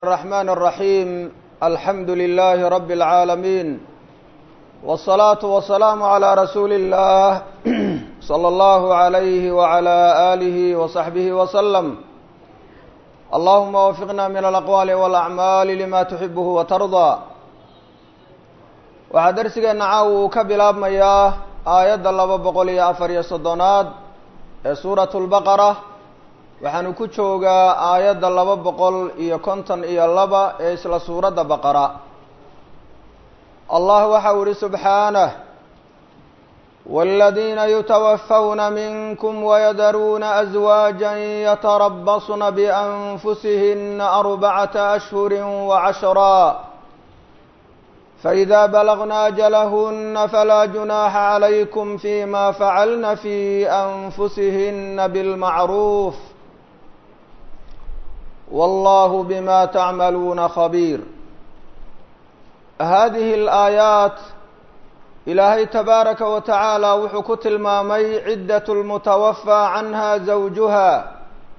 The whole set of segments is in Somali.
الرحمن الرحيم الحمد لله رب العالمين والصلاة والسلام على رسول الله صلى الله عليه وعلى آله وصحبه وسلم اللهم وفقنا من الأقوال والأعمال لما تحبه وترضى waxaa darsigeena caaw uu ka bilaabmayaa aayadda laba boqol iyo afar iyo soddonaad ee suuratu lbaqara waxaanu ku joogaa aayadda laba boqol iyo konton iyo laba ee isla suuradda baqara allah waxau ihi subxaanah wاladiina yutawafawna minkum wayadaruuna aswaaja yatarabasna bianfusihina arbacata ashhuri wacashraa فإذا بلغن أجلهن فلا جناح عليكم فيما فعلن في أنفسهن بالمعروف والله بما تعملون خبير هذه الآيات إلهي تبارك وتعالى وxuu tilmaamay عدة المتوفى عنها زوجها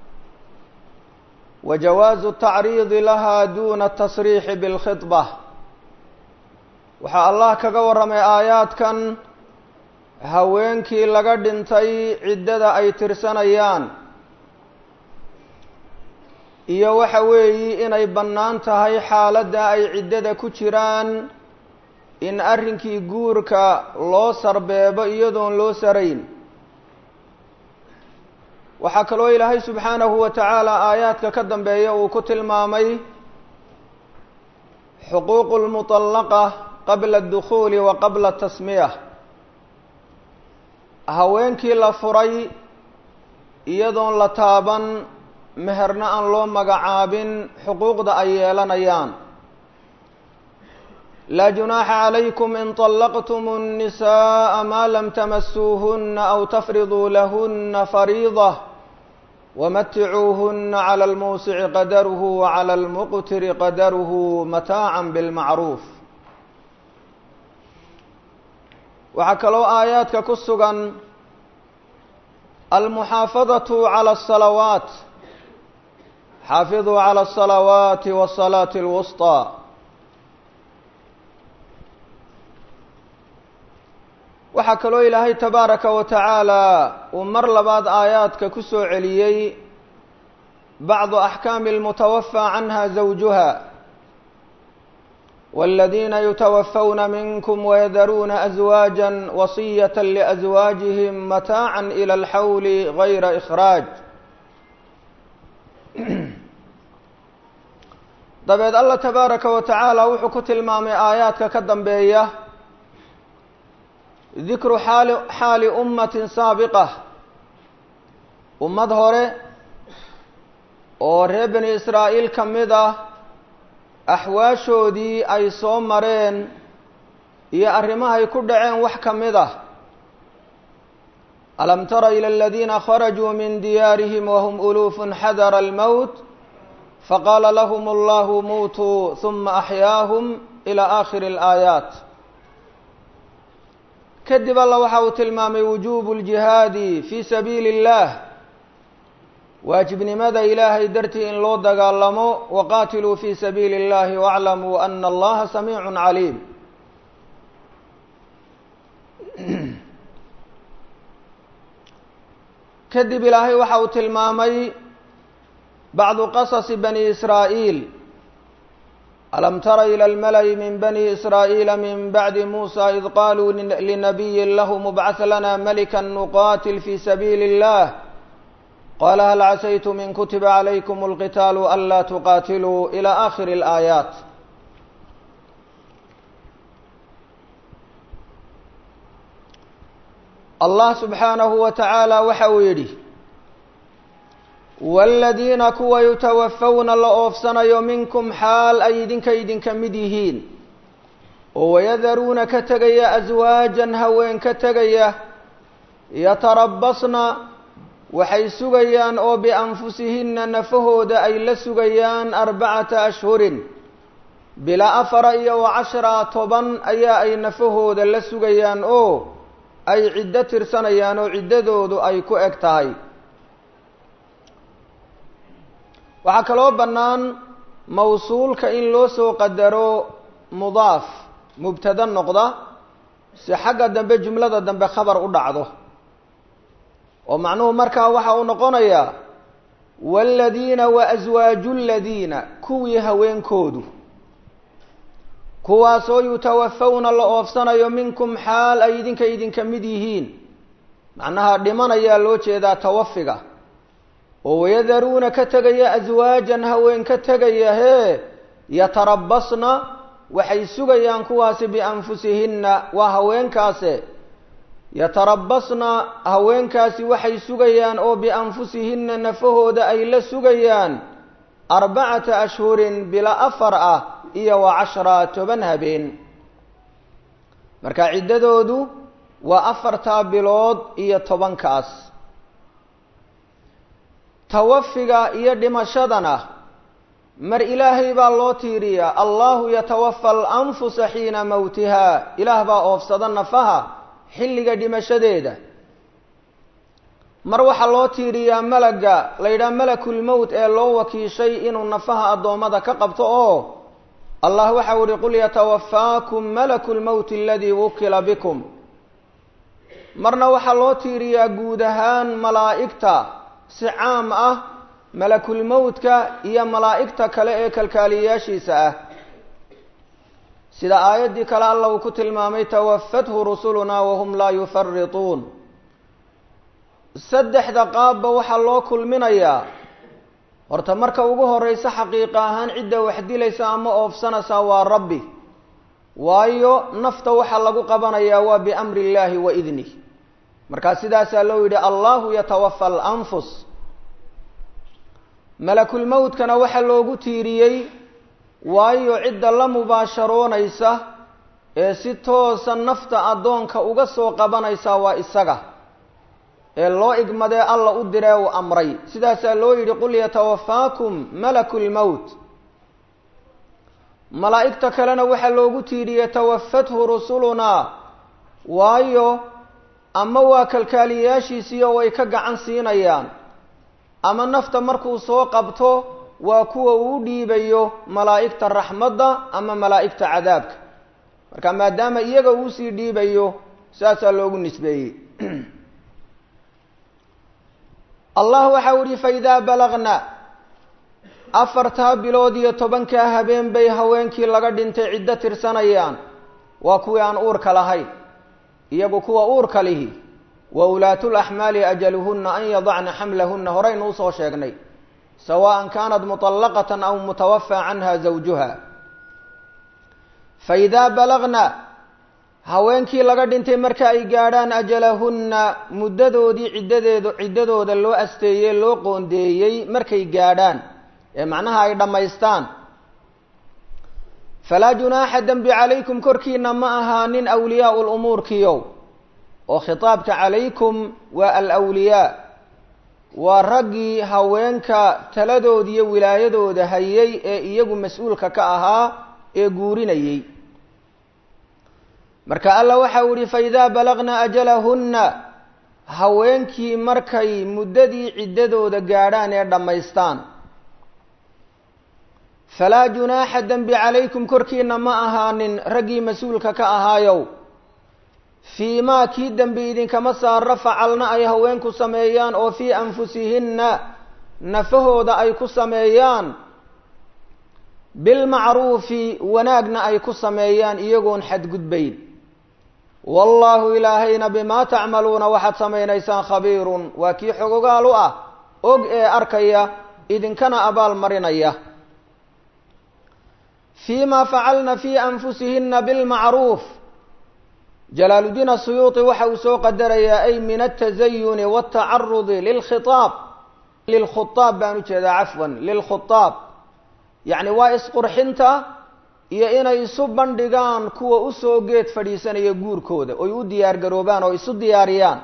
وجواز التعريض لها دون التصريح بالخطبة waxaa allah kaga warramay aayaadkan haweenkii laga dhintay ciddada ay tirsanayaan iyo waxa weeyi inay bannaan tahay xaaladda ay ciddada ku jiraan in arrinkii guurka loo sarbeebo iyadoon loo sarayn waxaa kaloo ilaahay subxaanahu wa tacaala aayaadka ka dambeeya uu ku tilmaamay xuquuqu lmutallaqa qabla adukhuuli wa qabla tasmiya haweenkii la furay iyadoon la taaban meherna aan loo magacaabin xuquuqda ay yeelanayaan laa junaaxa calaykum in طallaqtum الnisaءa maa lam tamasuuhuna aw tafriduu lahuna fariida wamaticuuhuna calى اlmuusici qadaruhu wacalى اlmuqtiri qadaruhu mataaca bاlmacruuf waxaa kaloo aayaadka ku sugan almuxaafadaةu calى الsalawaat xaafiduu calى الsalawaati wالsalaaةi اlwusطى waxaa kaloo ilaahay tabaaraka wa tacaala uu mar labaad aayaadka ku soo celiyey bacdu axkaami اlmutawafى canha zawjuha والذين يتوفون منكم ويذرون أزواجا وصية لأزواجهم متاعا إلى الحول غير إخراج dabeed allah tabaaraka wa tacaala wuxuu ku tilmaamay aayaadka ka dambeeya dikru xaali xaali ummatin saabiqa ummad hore oo reer bani israa'iil ka mid ah axwaashoodii ay soo mareen iyo arrimahay ku dhaceen wax ka mid ah alam tara ila aladiina kharajuu min diyaarihim wahum uluufun xadara almowt faqaala lahum allahu muutuu huma axyaahum ila aakhiri alaayaat kadib alla waxa uu tilmaamay wujuubu ljihaadi fii sabiili اllah waajibnimada ilaahay dartii in loo dagaalamo waqaatiluu fii sabiili اllahi wاclamuu ana allaha samiicu caliim kadib ilaahay waxa uu tilmaamay bacdu qasasi bani israa'iil alam tara ilى اlmala'i min bani israa'iila min bacdi muusa id qaluu linabiyi lahu mubcaث lana malika nuqatil fi sabiili اllah qال hل عسيتم in kutiba عlaykم الqitاal anlا تqاtiluu إlى آkhir الآيaaت allah subxaanahu wa taعaalى waxa uu yidhi wاladiina kuwa yutawafawna la oofsanayo minkum xaal ay idinka idinka mid yihiin oo wayadaruuna ka tegaya aswaajan haween ka tegaya yatarabasna waxay sugayaan oo bianfusihinna nafahooda ay la sugayaan arbacata ashhurin bilaa afara iyo wa cashraa toban ayaa ay nafahooda la sugayaan oo ay ciddo tirsanayaan oo ciddadoodu ay ku eg tahay waxaa kaloo bannaan mawsuulka in loo soo qadaro mudaaf mubtada noqda si xagga dambe jumlada dambe khabar u dhacdo oo macnuhu markaa waxa uu noqonayaa waaladiina wa aswaaju ladiina kuwii haweenkoodu kuwaasoo yutawafawna la oofsanayo minkum xaal ay idinka idinka mid yihiin macnaha dhimanayaa loo jeedaa tawafiga oo wayadaruuna ka tegaya aswaajan haween ka tegaya hee yatarabasna waxay sugayaan kuwaasi bianfusihinna waa haweenkaase yatarabasna haweenkaasi waxay sugayaan oo bianfusihinna nafahooda ay la sugayaan arbacata ashhurin bila afar ah iyo wa cashra toban habeen marka ciddadoodu waa afartaa bilood iyo tobankaas tawafiga iyo dhimashadana mar ilaahay baa loo tiiriyaa allahu yatawafa alanfusa xiina mowtiha ilaah baa oofsada nafaha xilliga dhimashadeeda mar waxaa loo tiiriyaa malaga la yidhaha malakulmowt ee loo wakiishay inuu nafaha addoommada ka qabto oo allah waxau ihi qul yatawafaakum malaku lmowti aladii wukila bikum marna waxaa loo tiiriyaa guud ahaan malaa'igta si caam ah malakulmowtka iyo malaa'igta kale ee kalkaaliyayaashiisa ah sida aayaddii kale alla uu ku tilmaamay tawafathu rusulunaa wahum laa yufarituun saddexda qaabba waxaa loo kulminayaa horta marka ugu horeysa xaqiiqa ahaan cidda wax dilaysa ama oofsanaysaa waa rabbi waayo nafta waxaa lagu qabanayaa waa biamri illaahi wa idnih markaa sidaasaa loo yidhi allahu yatawafa alanfus malakulmowtkana waxaa loogu tiiriyey waayo cidda la mubaasharoonaysa ee si toosa nafta addoonka uga soo qabanaysa waa isaga ee loo igmadee alla u diree uu amray sidaasaa loo yidhi qul yatawafaakum malaku lmowt malaa'igta kalena waxaa loogu tiiriyey tawafathu rusulunaa waayo ama waa kalkaaliyayaashiisiiyo way ka gacan siinayaan ama nafta markuu soo qabto waa kuwa uu dhiibayo malaa'igta raxmadda ama malaa'igta cadaabka marka maadaama iyaga uusii dhiibayo saasaa loogu nisbeeyey allah waxau ihi faidaa balagna afartaa bilood iyo tobankaa habeen bay haweenkii laga dhintay ciddo tirsanayaan waa kuwii aan uurka lahayn iyagu kuwa uurka lihi wa ulaatu laxmaali ajaluhunna an yadacna xamlahunna horaynu usoo sheegnay sawaan kaanat muطallaqatan aw mutawafaa canha zawjuha faidaa balagna haweenkii laga dhintay marka ay gaadhaan ajalahunna muddadoodii ciddadeedu ciddadooda loo asteeyey loo qoondeeyey markay gaadhaan ee macnaha ay dhammaystaan falaa junaaxa dembi calaykum korkiina ma ahaanin awliyaau lumuurkiyow oo khitaabka calaykum waa alwliyaa waa raggii haweenka taladood iyo wilaayadooda hayay ee iyagu mas-uulka ka ahaa ee guurinayey marka alla waxau ihi faidaa balagna ajalahunna haweenkii markay muddadii ciddadooda gaadhaan ee dhammaystaan falaa junaaxa dembi calaykum korkiina ma ahaanin raggii mas-uulka ka ahaayow fii maa kii dembi idinkama saaro facalna ay haweenku sameeyaan oo fii anfusihinna nafahooda ay ku sameeyaan bilmacruufi wanaagna ay ku sameeyaan iyagoon xadgudbayn wallaahu ilaahayna bimaa tacmaluuna waxaad samaynaysaan khabiirun waa kii xogogaal u ah og ee arkaya idinkana abaal marinaya fii ma facalna fii anfusihinna bilmacruuf jalaaludiin asuyuuti waxa uu soo qadarayaa ay min altazayuni waltacarudi lilkhiaab lilkhutaab baan ujeedaa cafwan lilkhutaab yacni waa isqurxinta iyo inay isu bandhigaan kuwa usoo geed fadhiisanaya guurkooda oy u diyaar garoobaan oo isu diyaariyaan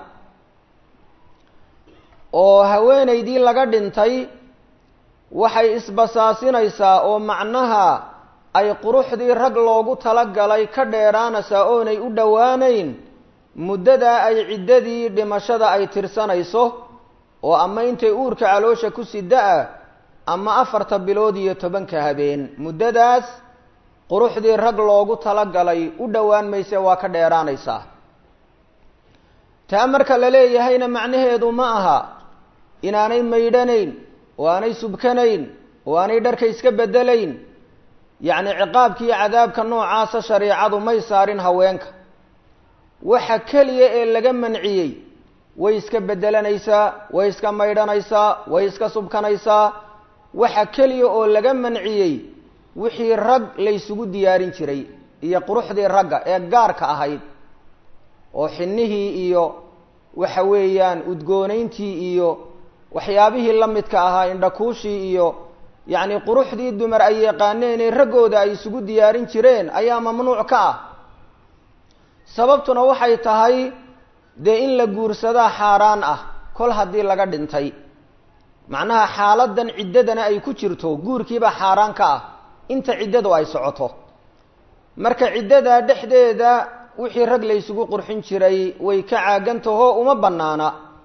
oo haweenaydii laga dhintay waxay isbasaasinaysaa oo macnaha ay quruxdii rag loogu talagalay ka dheeraanaysaa oonay u dhowaanayn muddadaa ay ciddadii dhimashada ay tirsanayso oo ama intay uurka caloosha ku sida-a ama afarta bilood iyo tobanka habeen muddadaas quruxdii rag loogu talagalay u dhowaan mayse waa ka dheeraanaysaa taa marka la leeyahayna macnaheedu ma aha inaanay maydhanayn oo aanay subkanayn oo aanay dharka iska bedelayn yacni ciqaabka iyo cadaabka noocaasa shareicadu may saarin haweenka waxa keliya ee laga manciyey way iska bedelanaysaa way iska maydhanaysaa way iska subkanaysaa waxa keliya oo laga manciyey wixii rag laysugu diyaarin jiray iyo quruxdii ragga ee gaarka ahayd oo xinnihii iyo waxa weeyaan udgoonayntii iyo waxyaabihii la midka ahaa indhakuushii iyo yacni quruxdii dumar ay yaqaaneen ee raggooda ay isugu diyaarin jireen ayaa mamnuuc ka ah sababtuna waxay tahay dee in la guursadaa xaaraan ah kol haddii laga dhintay macnaha xaaladan ciddadana ay ku jirto guurkiibaa xaaraan ka ah inta ciddadu ay socoto marka ciddada dhexdeeda wixii rag laysugu qurxin jiray way ka caagantahoo uma bannaana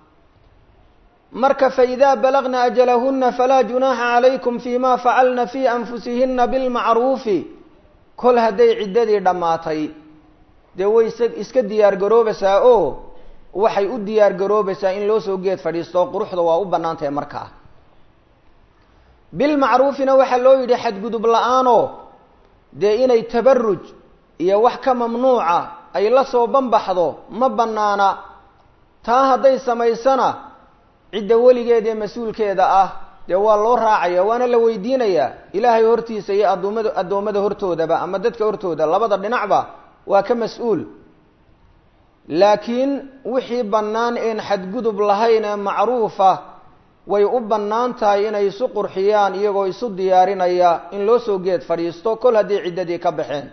marka faidaa balagna ajalahuna falaa junaaxa calaykum fima facalna fii anfusihina bilmacruufi kol hadday ciddadii dhammaatay dee way is iska diyaar garoobaysaa oo waxay u diyaar garoobaysaa in loo soo geed fadhiisto quruxda waa u bannaan tahay markaa bilmacruufina waxaa loo yidhi xadgudub la-aanoo dee inay tabaruj iyo wax ka mamnuuca ay la soo banbaxdo ma bannaana taa hadday samaysana cidda weligeeda ee mas-uulkeeda ah dee waa loo raacaya waana la weydiinayaa ilaahay hortiisa iyo addoomada addoommada hortoodaba ama dadka hortooda labada dhinacba waa ka mas-uul laakiin wixii bannaan een xadgudub lahayn ee macruufa way u bannaan tahay inay isu qurxiyaan iyagoo isu diyaarinaya in loo soo geed fadhiisto kol haddii ciddadii ka baxeen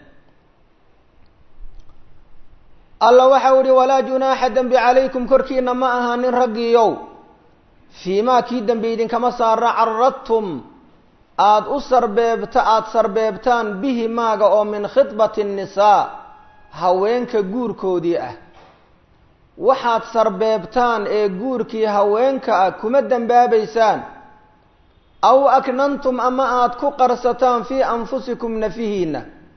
alla waxau ihi walaa junaaxa dembi calaykum korkiina ma ahaanin raggiiyow fii maa kii dembi idinkama saara caradtum aada u sarbeebta aada sarbeebtaan bihi maaga oo min khidbati nnisaa haweenka guurkoodii ah waxaad sarbeebtaan ee guurkii haweenka ah kuma dembaabaysaan aw aknantum ama aada ku qarsataan fii anfusikum nafihiina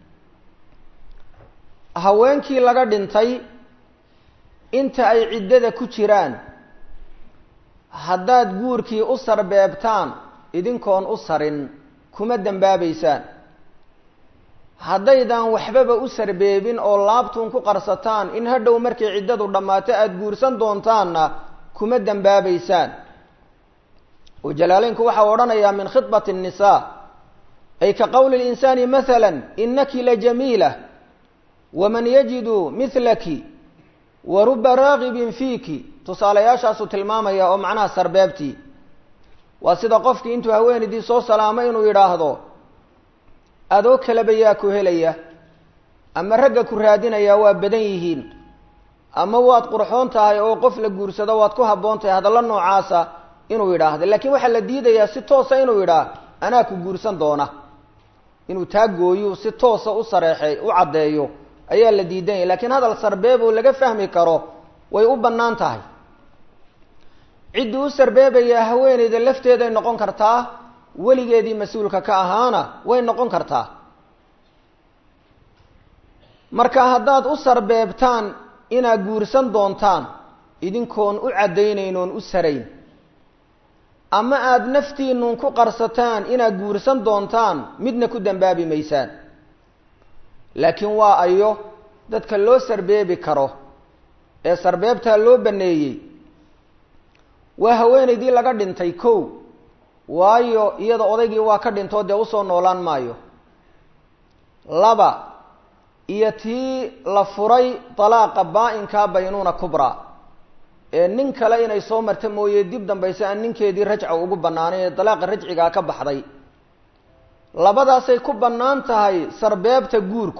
haweenkii laga dhintay inta ay ciddada ku jiraan haddaad guurkii u sarbeebtaan idinkoon u sarin kuma dembaabaysaan haddaydan waxbaba u sarbeebin oo laabtuun ku qarsataan in hadhow markay ciddadu dhammaato aada guursan doontaanna kuma dembaabaysaan oo jalaaleynku waxau odhanayaa min khidbati الnisaa ay ka qowli اlinsaani maala inaki lajamiila waman yajidu milaki wa ruba raagibin fiiki tusaalayaashaasuu tilmaamaya oo macnaha sarbeebtii waa sida qofkii intuu haweenaydii soo salaamay inuu yidhaahdo adoo kaleba yaa ku helaya ama ragga ku raadinaya waa badan yihiin ama waad qurxoon tahay oo qof la guursado waad ku habboon tahay hadalla noocaasa inuu yidhaahdo laakiin waxaa la diidayaa si toosa inuu yidhaah anaa ku guursan doona inuu taa gooyu si toosa u sareexey u caddeeyo ayaa la diidanyay lakiin hadal sarbeeb oo laga fahmi karo way u bannaan tahay ciddii u sarbeebayaa haweeneyda lafteeday noqon kartaa weligeedii mas-uulka ka ahaana way noqon kartaa marka haddaad u sarbeebtaan inaad guursan doontaan idinkoon u caddaynayn oon u sarayn ama aada naftiinuun ku qarsataan inaad guursan doontaan midna ku dembaabi maysaan laakiin waa ayo dadka loo sarbeebi karo ee sarbeebtaa loo baneeyey waa haweenaydii laga dhintay kow waayo iyada odaygii waa ka dhintoo dee usoo noolaan maayo laba iyo tii la furay dalaaqa baa-inkaa baynuuna kubra ee nin kale inay soo marta mooye dib dambayse aan ninkeedii rajca ugu bannaanay ee dalaaqa rajcigaa ka baxday labadaasay ku bannaan tahay sarbeebta guurku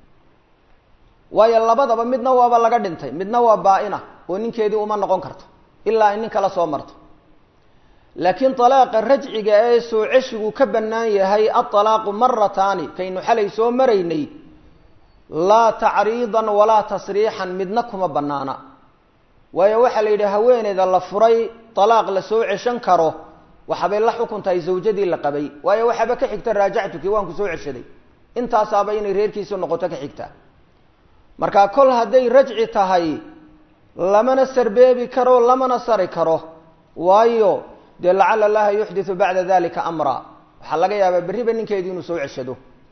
waayo labadaba midna waaba laga dhintay midna waa baa-ina oo ninkeedii uma noqon karto ilaa ay nin kala soo marto laakiin dalaaqa rajciga ee soo ceshigu ka bannaan yahay adalaaqu marataani kaynu xalay soo maraynay laa tacriidan walaa tasriixan midna kuma bannaana waayo waxaa la yidhi haweeneyda la furay dalaaq la soo ceshan karo waxabay la xukun tahay zawjadii la qabay waayo waxaaba ka xigta raajactuki waan ku soo ceshaday intaasaaba inay reerkiisu noqoto ka xigta marka kol hadday rajci tahay lamana sarbeebi karo lamana sari karo waayo dee lacala allaha yuxditu bacda dalika amra waxaa laga yaabaa berriba ninkeedii inuu soo ceshado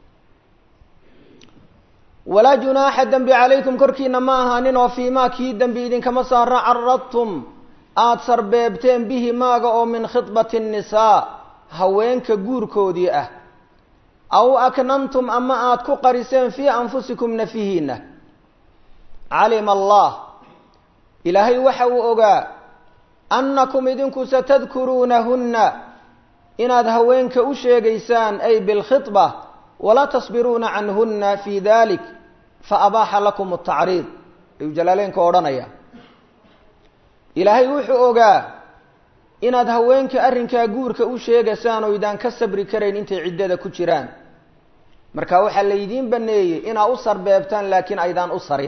walaa junaaxa dembi calaykum korkiina ma ahaanin oo fiimaa kii dembi idinkama saara caradtum aada sarbeebteen bihi maaga oo min khidbati nnisaa haweenka guurkoodii ah aw aknantum ama aada ku qariseen fii anfusikum nafihiina calima allah ilaahay waxa uu ogaa annakum idinku satadkuruunahunna inaad haweenka u sheegaysaan ay bilkhidba walaa tasbiruuna canhunna fii dalik fa abaaxa lakum atacriid ayuu jalaaleenka odhanaya ilaahay wuxuu ogaa inaad haweenka arrinkaa guurka u sheegaysaan oo idaan ka sabri karayn intay ciddada ku jiraan marka waxaa laydiin baneeyey inaa u sarbeebtaan laakiin aydaan u sarin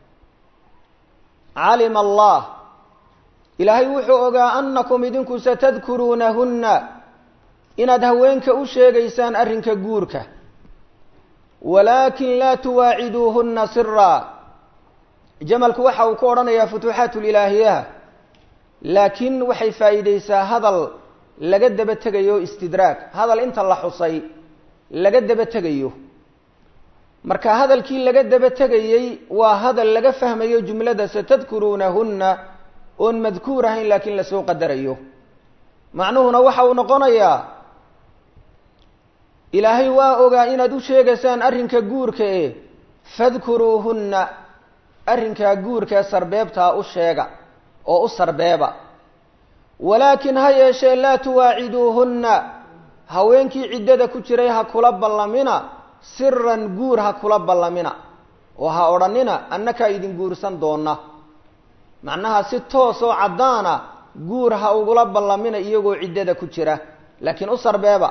calima allah ilaahay wuxuu ogaa annakum idinku satadkuruunahunna inaad haweenka u sheegaysaan arrinka guurka walaakin laa tuwaaciduuhunna siraa jamalku waxa uu ku odhanayaa futuuxaat lilaahiyaha laakiin waxay faa'iideysaa hadal laga daba tegayo istidraag hadal inta la xusay laga daba tegayo marka hadalkii laga daba tegayey waa hadal laga fahmayo jumlada satadkuruunahunna oon madkuur ahayn laakiin lasoo qadarayo macnuhuna waxa uu noqonayaa ilaahay waa ogaa inaad u sheegaysaan arrinka guurka e fadkuruuhunna arrinkaa guurkae sarbeebtaa u sheega oo u sarbeeba walaakin ha yeeshee laa tuwaaciduuhunna haweenkii ciddada ku jiray ha kula ballamina siran guur ha kula ballamina oo ha odhanina annakaa idin guursan doona macnaha si toos oo caddaana guur ha ugula ballamina iyagoo ciddada ku jira laakiin u sarbeeba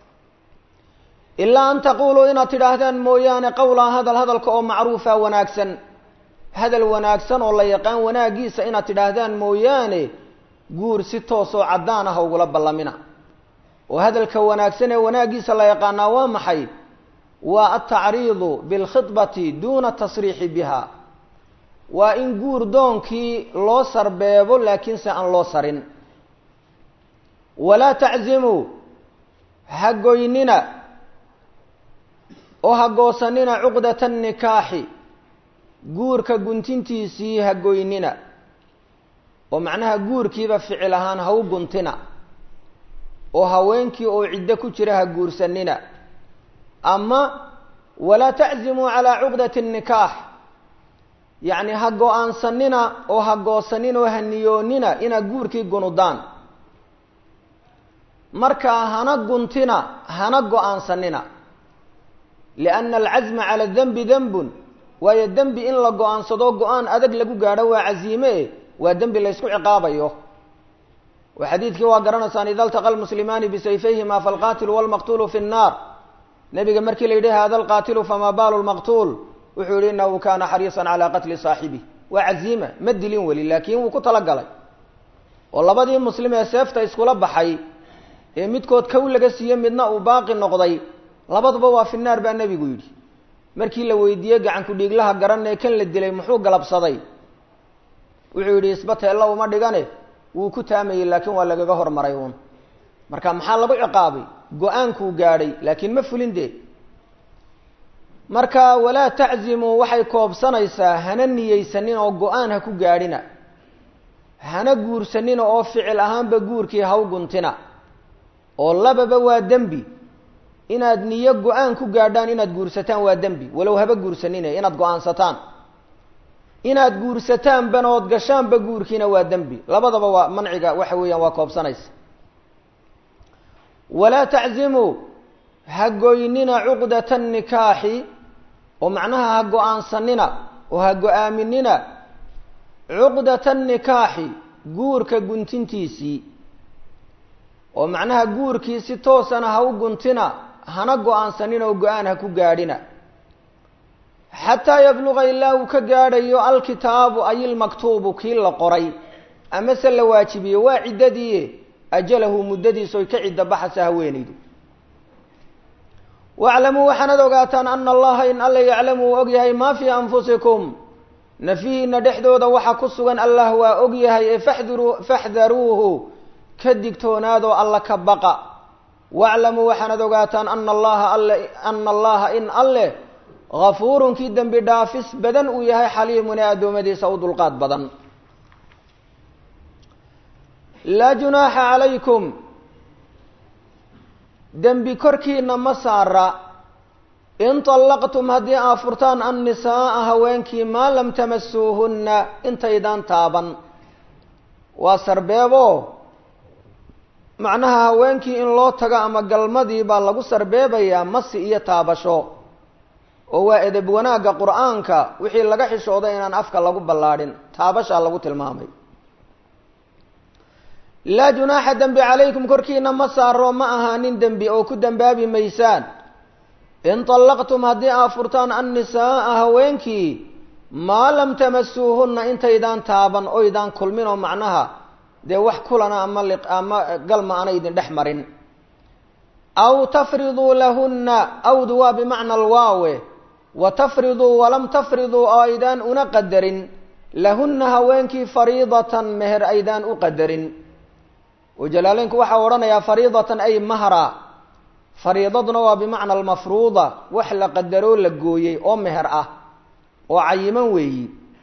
ilaa an taquuluu inaad tidhaahdaan mooyaane qowlaa hadal hadalka oo macruufa wanaagsan hadal wanaagsan oo la yaqaan wanaaggiisa inaad tidhaahdaan mooyaane guur si toos oo caddaana ha ugula ballamina oo hadalka wanaagsan ee wanaaggiisa la yaqaanaa waa maxay waa altacriidu bilkhidbati duuna tasriixi biha waa in guur doonkii loo sarbeebo laakiinse aan loo sarin walaa taczimuu ha goynina oo ha goosanina cuqdata nikaaxi guurka guntintiisii ha goynina oo macnaha guurkiiba ficil ahaan ha u guntina oo haweenkii oo ciddo ku jira ha guursanina ama walaa taczimuu calaa cuqdati nikaax yacni ha go-aansanina oo ha goosanina oo ha niyoonina inaad guurkii gunudaan markaa hana guntina hana go-aansanina lianna alcazma cala dembi dembun waayo dembi in la go-aansado go-aan adag lagu gaadho waa casiime e waa dembi laysku ciqaabayo oo xadiidkii waa garanaysaan ida altaqa lmuslimaani bisayfayhima falqaatilu walmaqtuulu fi nnaar nebiga markii la yidhi hada alqaatilu famaa baalu lmaqtuul wuxuu yihi inahu kana xariisan calaa qatli saaxibi waa caziima ma dilin weli laakiin wuu ku talagalay oo labadii muslim ee seefta iskula baxay ee midkood kow laga siiye midna uu baaqi noqday labaduba waa fi naar baa nebigu yidhi markii la weydiiyey gacanku dhiiglaha garanee kan la dilay muxuu galabsaday wuxuu yidhi isbateella uma dhigane wuu ku taamayey laakiin waa lagaga hormaray uun marka maxaa lagu ciqaabay go-aankuu gaadhay laakiin ma fulin dee marka walaa taczimuu waxay koobsanaysaa hana niyeysanin oo go-aan ha ku gaadhina hana guursanina oo ficil ahaanba guurkii ha u guntina oo lababa waa dembi inaad niyo go-aan ku gaadhaan inaad guursataan waa dembi walow haba guursanine inaad go-aansataan inaad guursataan banood gashaanba guurkiina waa dembi labadaba waa manciga waxa weeyaan waa koobsanaysa walaa taczimuu ha goynina cuqdata nikaaxi oo macnaha ha go-aansanina oo ha go-aaminina cuqdata nikaaxi guurka guntintiisii oo macnaha guurkii si toosana ha u guntina hana go-aansanin oo go-aan ha ku gaadhina xataa yabluqa ilaa uu ka gaadhayo alkitaabu ay ilmaktuubu kii la qoray amase la waajibiyo waa ciddadii ajalahu muddadiisa oy ka cidda baxasa haweenaydu waclamuu waxaanad ogaataan ana allaha in alla yaclamu uu og yahay maa fii anfusikum nafihiina dhexdooda waxa ku sugan allah waa og yahay ee faxduruu faxdaruuhu ka digtoonaadoo alla ka baqa waclamuu waxaanad ogaataan ana allaha alle ana allaha in alleh hafuurun kii dembi dhaafis badan uu yahay xaliimun ee addoommadiisa u dulqaad badan laa junaaxa calaykum dembi korkiina ma saara in طallaqtum haddii aa furtaan annisaa'a haweenkii maa lam tamasuuhunna intaydaan taaban waa sarbeebo macnaha haweenkii in loo tago ama galmadii baa lagu sarbeebayaa masi iyo taabasho oo waa edeb wanaagga qur-aanka wixii laga xishooday inaan afka lagu ballaadhin taabashaa lagu tilmaamay laa junaaxa dembi calaykum korkiina ma saaro ma ahaanin dembi oo ku dembaabi maysaan in طallaqtum haddii aa furtaan annisaa'a haweenkii maa lam tamasuuhunna intaydaan taaban oydaan kulmin oo macnaha dee wax kulana ama ama galma ana idin dhex marin aw tafriduu lahunna awdu waa bimacna alwaawe wa tafriduu walam tafriduu oo aydaan una qadarin lahunna haweenkii fariidatan meher aydaan u qadarin oo jalaaleynku waxaa odhanayaa fariidatan ay mahra fariidaduna waa bimacna almafruuda wax la qadaroo la gooyey oo meher ah oo cayiman weeyi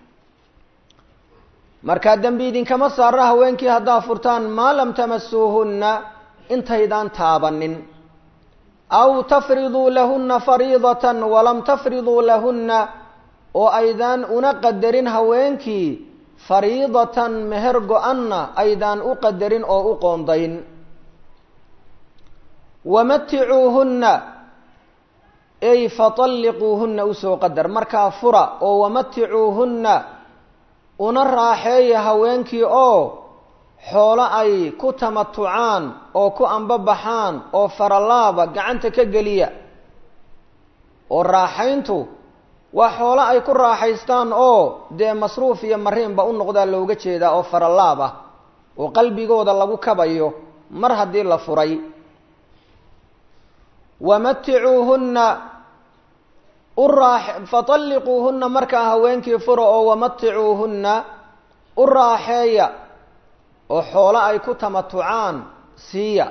markaa dembi idinkama saara haweenkii haddaa furtaan maa lam tamasuuhunna intaydaan taabanin aw tafriduu lahunna fariidatan walam tafriduu lahunna oo aydaan una qadarin haweenkii fariidatan meher go-anna aydaan u qadarin oo u qoondayn wamaticuuhunna ay fatalliquuhunna usoo qadar markaa fura oo wamaticuuhunna una raaxeeya haweenkii oo xoolo ay ku tamatucaan oo ku ambabaxaan oo faralaaba gacanta ka geliya oo raaxayntu waa xoolo ay ku raaxaystaan oo dee masruuf iyo mariinba u noqdaa looga jeedaa oo faralaab ah oo qalbigooda lagu kabayo mar haddii la furay wamaticuuhunna u raax fatalliquuhunna markaa haweenkii fura oo wamaticuuhunna u raaxeeya oo xoolo ay ku tamatucaan siiya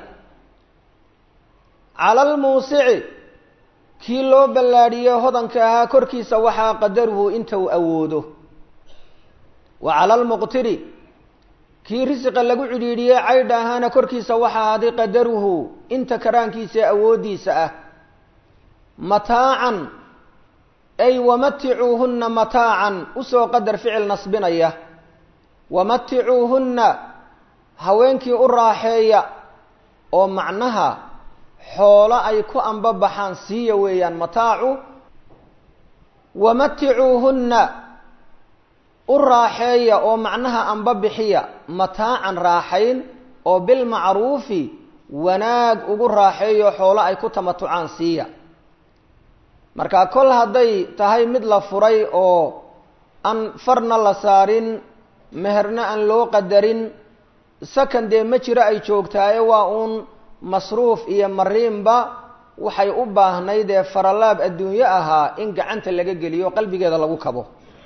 cala almuusici kii loo ballaadhiyey hodanka ahaa korkiisa waxaa qadaruhu inta uu awoodo wa cala almuqtiri kii risiqa lagu cidhiidhiyey caydha ahaana korkiisa waxaa ahaaday qadaruhu inta karaankiisa ee awooddiisa ah mataacan ay wamaticuuhunna mataacan usoo qadar ficil nasbinaya wamaticuuhunna haweenkii u raaxeeya oo macnaha xoolo ay ku ambabaxaan siiya weeyaan mataacu wamaticuuhunna u raaxeeya oo macnaha amba bixiya mataacan raaxayn oo bilmacruufi wanaag ugu raaxeeyo xoolo ay ku tamatucaan siiya marka kol hadday tahay mid la furay oo aan farna la saarin meherna aan loo qadarin sakan dee ma jiro ay joogtaaye waa uun masruuf iyo mariinba waxay u baahnayd ee faralaab adduunyo ahaa in gacanta laga geliyo qalbigeeda lagu kabo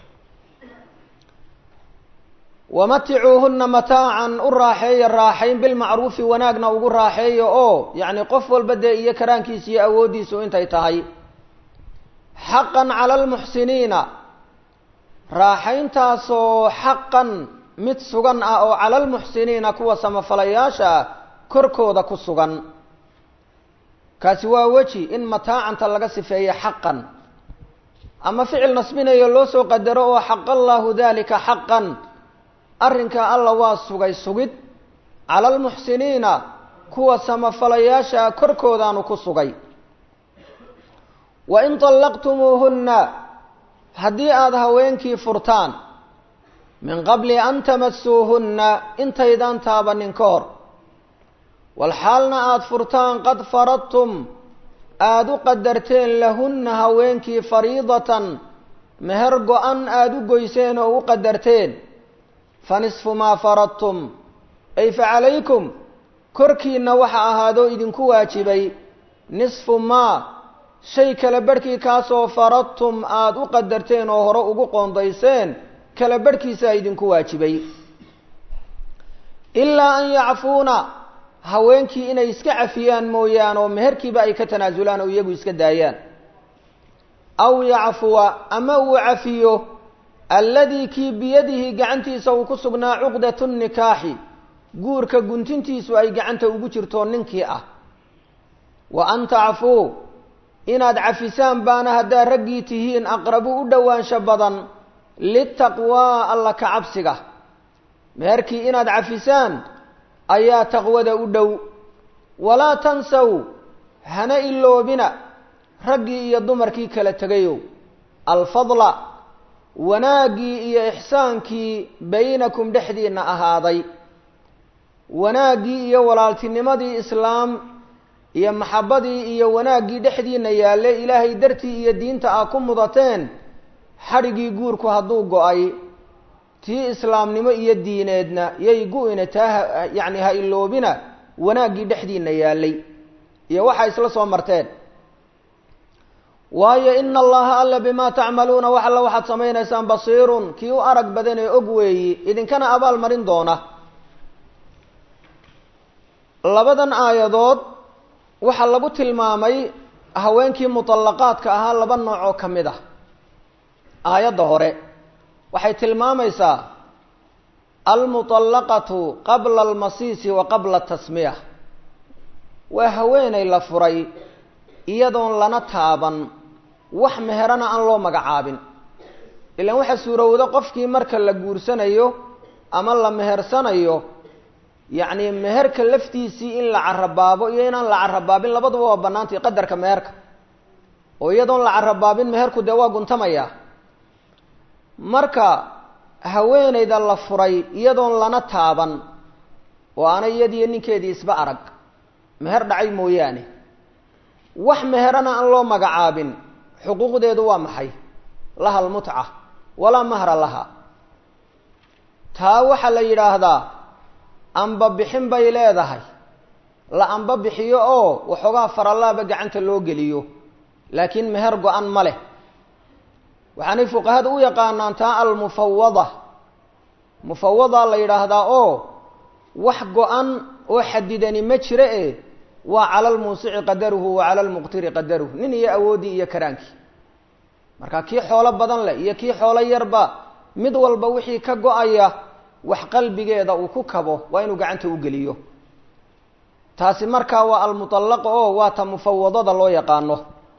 wamaticuuhunna mataacan u raaxeeya raaxayn bilmacruufi wanaagna ugu raaxeeya oo yacni qof walba dee iyo karaankiisa iyo awooddiisu intay tahay xaqan cala almuxsiniina raaxayntaasoo xaqan mid sugan ah oo cala almuxsiniina kuwa samafalayaasha ah korkooda ku sugan kaasi waa weji in mataacanta laga sifeeyo xaqan ama ficil nasbinayo loo soo qadaro oo xaqa allaahu dalika xaqan arrinkaa alla waa sugay sugid cala almuxsiniina kuwa samafalayaasha korkoodaanu ku sugay wa in طallaqtumuuhunna haddii aada haweenkii furtaan min qabli an tamasuuhunna intaydaan taabanin ka hor walxaalna aada furtaan qad faradtum aada u qadarteen lahunna haweenkii fariidatan meher go-an aada u goyseen oo u qadarteen fa nisfu maa faradtum ay fa calaykum korkiinna waxa ahaadoo idinku waajibay nisfu maa shay kala barhkii kaasoo faradtum aada u qadarteen oo hore ugu qoondayseen kala barhkiisaa idinku waajibay ilaa an yacfuuna haweenkii inay iska cafiyaan mooyaane oo meherkiiba ay ka tanaasulaan oo iyagu iska daayaan aw yacfuwa ama uu cafiyo alladii kii biyadihi gacantiisa uu ku sugnaa cuqdatu nikaaxi guurka guntintiisu ay gacanta ugu jirto ninkii ah wa an tacfuu inaad cafisaan baana haddaad raggii tihiin aqrabu u dhowaansho badan litaqwaa alla ka cabsiga meherkii inaad cafisaan ayaa taqwada u dhow walaa tansaw hana iloobina raggii iyo dumarkii kala tegayow alfadla wanaaggii iyo ixsaankii baynakum dhexdiinna ahaaday wanaaggii iyo walaaltinimadii islaam iyo maxabbadii iyo wanaaggii dhexdiinna yaalle ilaahay dartii iyo diinta aa ku mudateen xadhigii guurku hadduu go-ay tii islaamnimo iyo diineedna yay gu-ina taa yacni ha iloobina wanaaggii dhexdiinna yaallay iyo waxaa isla soo marteen waayo ina allaha alla bimaa tacmaluuna wax alla waxaad samaynaysaan basiirun kii u arag badan ee og weeyi idinkana abaal marin doona labadan aayadood waxaa lagu tilmaamay haweenkii muطallaqaadka ahaa laba nooc oo ka mid ah aayadda hore waxay tilmaamaysaa almuطallaqatu qabla almasiisi wa qabla tasmiya waa haweeney la furay iyadoon lana taaban wax meherana aan loo magacaabin ilaan waxaa suurowda qofkii marka la guursanayo ama la mehersanayo yacni meherka laftiisii in la carabaabo iyo inaan la carabaabin labaduba waa bannaantay qadarka meherka oo iyadoon la carabaabin meherku dee waa guntamaya marka haweeneyda la furay iyadoon lana taaban oo aanay iyadiyo ninkeedii isba arag meher dhacay mooyaane wax meherana aan loo magacaabin xuquuqdeedu waa maxay laha almutca walaa mahra laha taa waxaa la yidhaahdaa amba bixin bay leedahay la amba bixiyo oo waxoogaa faralaaba gacanta loo geliyo laakiin meher go-an ma leh waxaanay fuqahada u yaqaanaan taa almufawada mufawada la yidhaahdaa oo wax go-an oo xadidani ma jiro e waa cala almuusici qadaruhu wa cala almuqtiri qadaruhu nin iyo awooddii iyo karaankii marka kii xoolo badan leh iyo kii xoolo yarba mid walba wixii ka go-aya wax qalbigeeda uu ku kabo waa inuu gacanta u geliyo taasi markaa waa almutallaqa oo waa ta mufawadada loo yaqaano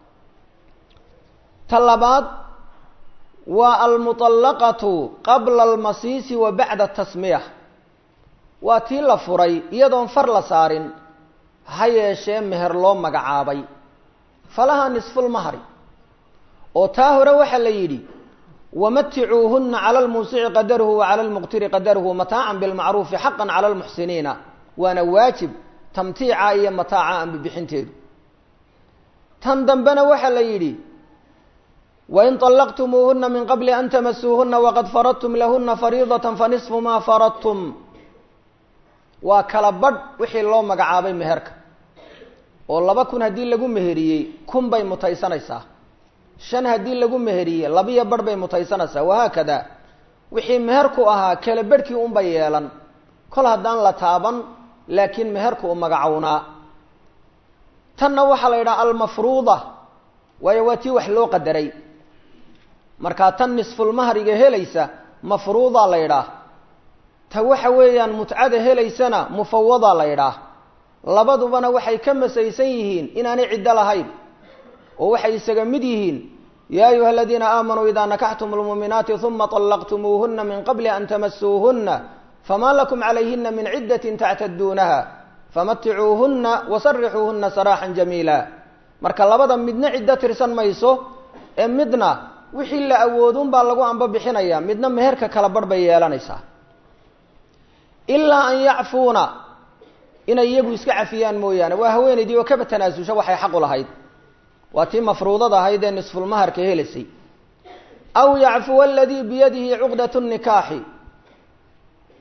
ta labaad waa almuطallaqatu qabla almasiisi wa bacda tasmiya waa tii la furay iyadoon far la saarin ha yeeshee meher loo magacaabay falaha nisfulmahri oo taa hore waxaa la yidhi wamaticuuhuna cala almuusici qadaruhu wa cala almuqtiri qadaruhu mataacan bilmacruufi xaqan cala almuxsiniina waana waajib tamtiica iyo mataaca aan bibixinteedu tan dambena waxaa la yidhi wain طallaqtumuuhuna min qabli an tamasuuhuna waqad faradtum lahuna fariidata fanisfu maa faradtum waa kala badh wixii loo magacaabay meherka oo laba kun haddii lagu meheriyey kun bay mutaysanaysaa shan haddii lagu meheriyey labiyo badh bay mutaysanaysaa wahaakada wixii meherku ahaa kala bedhkii unbay yeelan kol haddaan la taaban laakiin meherku u magacownaa tanna waxaa la yidhaha almafruuda waayo waa tii wax loo qadaray markaa tan nisfulmahriga helaysa mafruuda la yidhaah ta waxa weeyaan mutcada helaysana mufawada la yidhaah labadubana waxay ka masaysan yihiin inaanay ciddo lahayn oo waxay isaga mid yihiin yaa ayuha aladiina aamanuu idaa nakaxtum lmuuminaati uma طallaqtumuuhuna min qabli an tamasuuhuna fama lakum calayhina min ciddatin tactaduunaha famaticuuhuna wasarixuuhuna saraaxan jamiila marka labada midna ciddo tirsan mayso ee midna wixii la awoodun baa lagu amba bixinaya midna meherka kala barh bay yeelanaysaa ilaa an yacfuuna inay iyagu iska cafiyaan mooyaane waa haweenaydii oo kaba tanaasusha waxay xaqu lahayd waa tii mafruudada ahayd ee nisfulmaharka helaysay aw yacfuwa aladii biyadihi cuqdat nikaaxi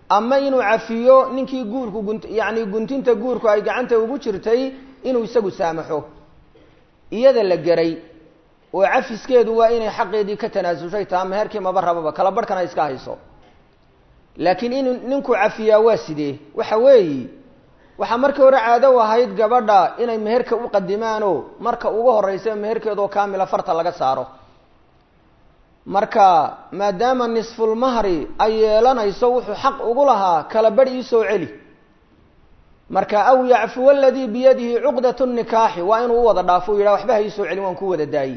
ama inuu cafiyo ninkii guurku gun yacni guntinta guurku ay gacanta ugu jirtay inuu isagu saamaxo iyada la geray oo cafiskeedu waa inay xaqeedii ka tanaasushay taa meherkii maba rababa kala barhkana iska hayso laakiin inuu ninku cafiyaa waa sidee waxa weeyi waxaa markii hore caado u ahayd gabadha inay meherka u qadimaanoo marka ugu horeysa meherkeedoo kaamila farta laga saaro marka maadaama nisfulmahri ay yeelanayso wuxuu xaq ugu lahaa kala badh iisoo celi marka aw yacfuwa aladii biyadihi cuqdat nikaaxi waa inuu u wada dhaafo u yidhaha waxba ha iisoo celin waan ku wada daayi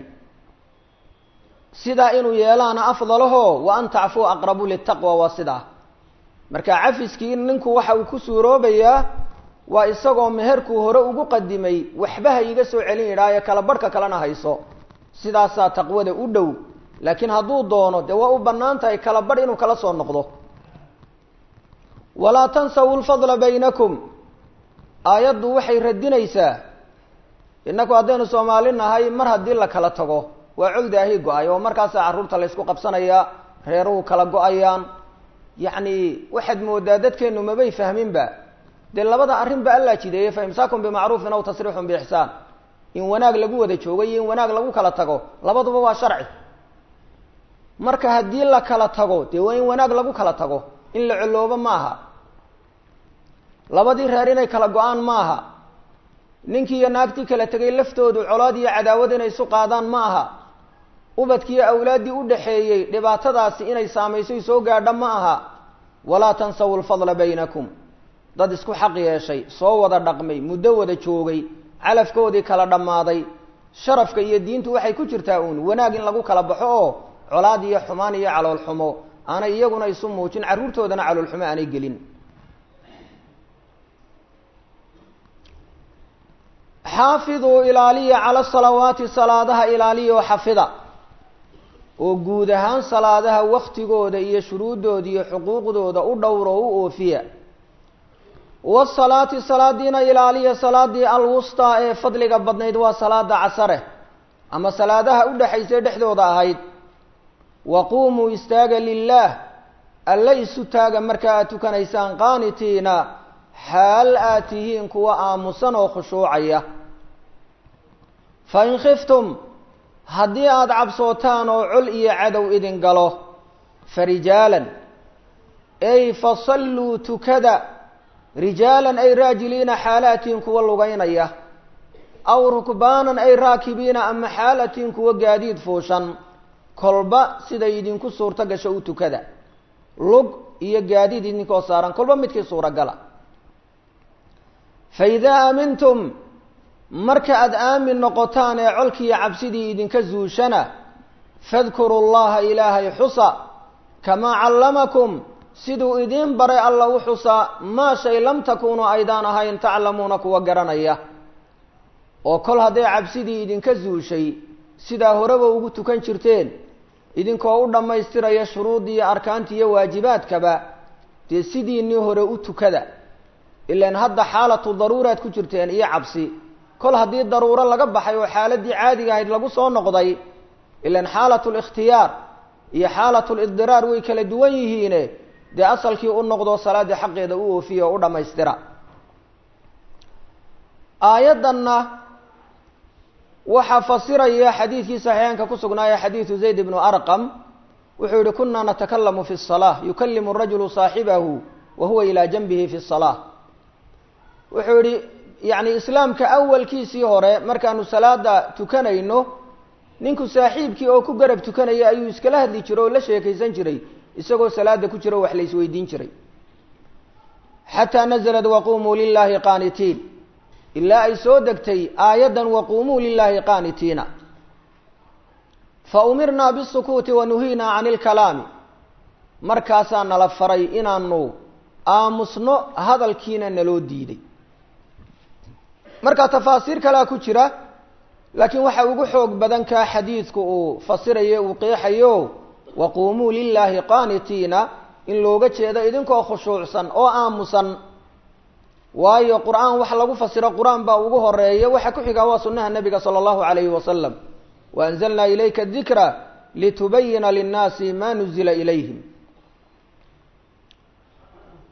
sidaa inuu yeelaana afdalaho wa an tacfuu aqrabu litaqwa waa sidaa marka cafiskii ninku waxa uu ku suuroobayaa waa isagoo meherkuu hore ugu qadimay waxba ha iiga soo celin yidhaayo kala barhka kalena hayso sidaasaa taqwada u dhow laakiin hadduu doono dee waa u bannaan tahay kala barh inuu kala soo noqdo walaa tansawu lfadla baynakum aayaddu waxay radinaysaa innaku haddaynu soomaali nahay mar haddii la kala tago waa cogdaahi go-ay oo markaasaa carruurta laysku qabsanayaa reeruhu kala go-ayaan yacni waxaad moodaa dadkeennu mabay fahminba dee labada arrin ba allaa jideeyey fa imsaakun bimacruufin aw tasriixun biixsaan in wanaag lagu wada joogo iyo in wanaag lagu kala tago labaduba waa sharci marka haddii la kala tago dee waa in wanaag lagu kala tago in la coloobo maaha labadii reer inay kala go-aan maaha ninkii iyo naagtii kala tegay laftoodu colaad iyo cadaawad inay isu qaadaan ma aha ubadkiiyo awlaaddii u dhaxeeyey dhibaatadaasi inay saamayso soo gaadha ma aha walaa tansawu lfadla baynakum dad isku xaq yeeshay soo wada dhaqmay muddo wada joogay calafkoodii kala dhammaaday sharafka iyo diintu waxay ku jirtaa uun wanaag in lagu kala baxo oo colaad iyo xumaan iyo calool xumo aanay iyaguna isu muujin carruurtoodana calool xumo aanay gelin xaafiduu ilaaliya cala salawaati salaadaha ilaaliya oo xafida oo guud ahaan salaadaha waktigooda iyo shuruuddooda iyo xuquuqdooda u dhowro u oofiya wasalaati salaadiina ilaaliya salaadii alwustaa ee fadliga badnayd waa salaada casare ama salaadaha u dhexaysay dhexdooda ahayd waquumuu istaaga lilaah alla isu taaga marka aad tukanaysaan qaanitiina xaal aad tihiin kuwa aamusan oo khushuucaya fa in khiftum haddii aada cabsootaan oo col iyo cadow idin galo fa rijaalan ay fasalluu tukada rijaalan ay raajiliina xaalatiin kuwa lugaynaya aw rukbaanan ay raakibiina ama xaalatiin kuwa gaadiid fuushan kolba siday idinku suurto gasho u tukada lug iyo gaadiid idinkoo saaran kolba midkii suuragala fa idaa aamintum marka aada aamin noqotaan ee colkiiyo cabsidii idinka zuushana fadkuru llaha ilaahay xusa kamaa callamakum siduu idiin baray alla u xusa maa shay lam takuunuu aydaan ahayn taclamuuna kuwa garanaya oo kol hadday cabsidii idinka zuushay sidaa horeba ugu tukan jirteen idinkoo u dhammaystiraya shuruuddii iyo arkaantii iyo waajibaadkaba dee sidiinii hore u tukada ilaan hadda xaalatu daruuraad ku jirteen iyo cabsi kol haddii daruuro laga baxay oo xaaladii caadiga ahayd lagu soo noqday ilaan xaalatu likhtiyaar iyo xaalatu lidiraar way kala duwan yihiine dee asalkii u noqdo salaaddii xaqeeda u oofiya oo u dhammaystira aayaddanna waxaa fasiraya xadiidkii saxiixeenka ku sugnaaya xadiidu zayd ibnu arqam wuxuu yihi kuna natakalamu fi الsalaa yukalimu rajulu saaxibahu wa huwa ilaa janbihi fi الsalaa wuxuu yihi yani islaamka awalkiisii hore markaanu salaada tukanayno ninku saaxiibkii oo ku garab tukanaya ayuu iskala hadli jiray oo la sheekaysan jiray isagoo salaada ku jiro wax la isweydiin jiray xataa nazlat waqumuu lilahi qaanitiin ilaa ay soo degtay aayaddan waquumuu lilaahi qaanitiina fa umirnaa bisukuuti wa nuhiinaa cani ilkalaami markaasaa nala faray inaanu aamusno hadalkiina naloo diiday marka tafaasiir kalea ku jira laakiin waxa ugu xoog badan kaa xadiidku uu fasirayo uu qeexayo waquumuu lilaahi qaanitiina in looga jeedo idinkoo khushuucsan oo aamusan waayo qur-aan wax lagu fasiro qur-aan baa ugu horeeya waxa ku xigaa waa sunnaha nabiga sala allahu alayhi wasalam waanzalnaa ilayka dikra litubayina linnaasi ma nuzila ilayhim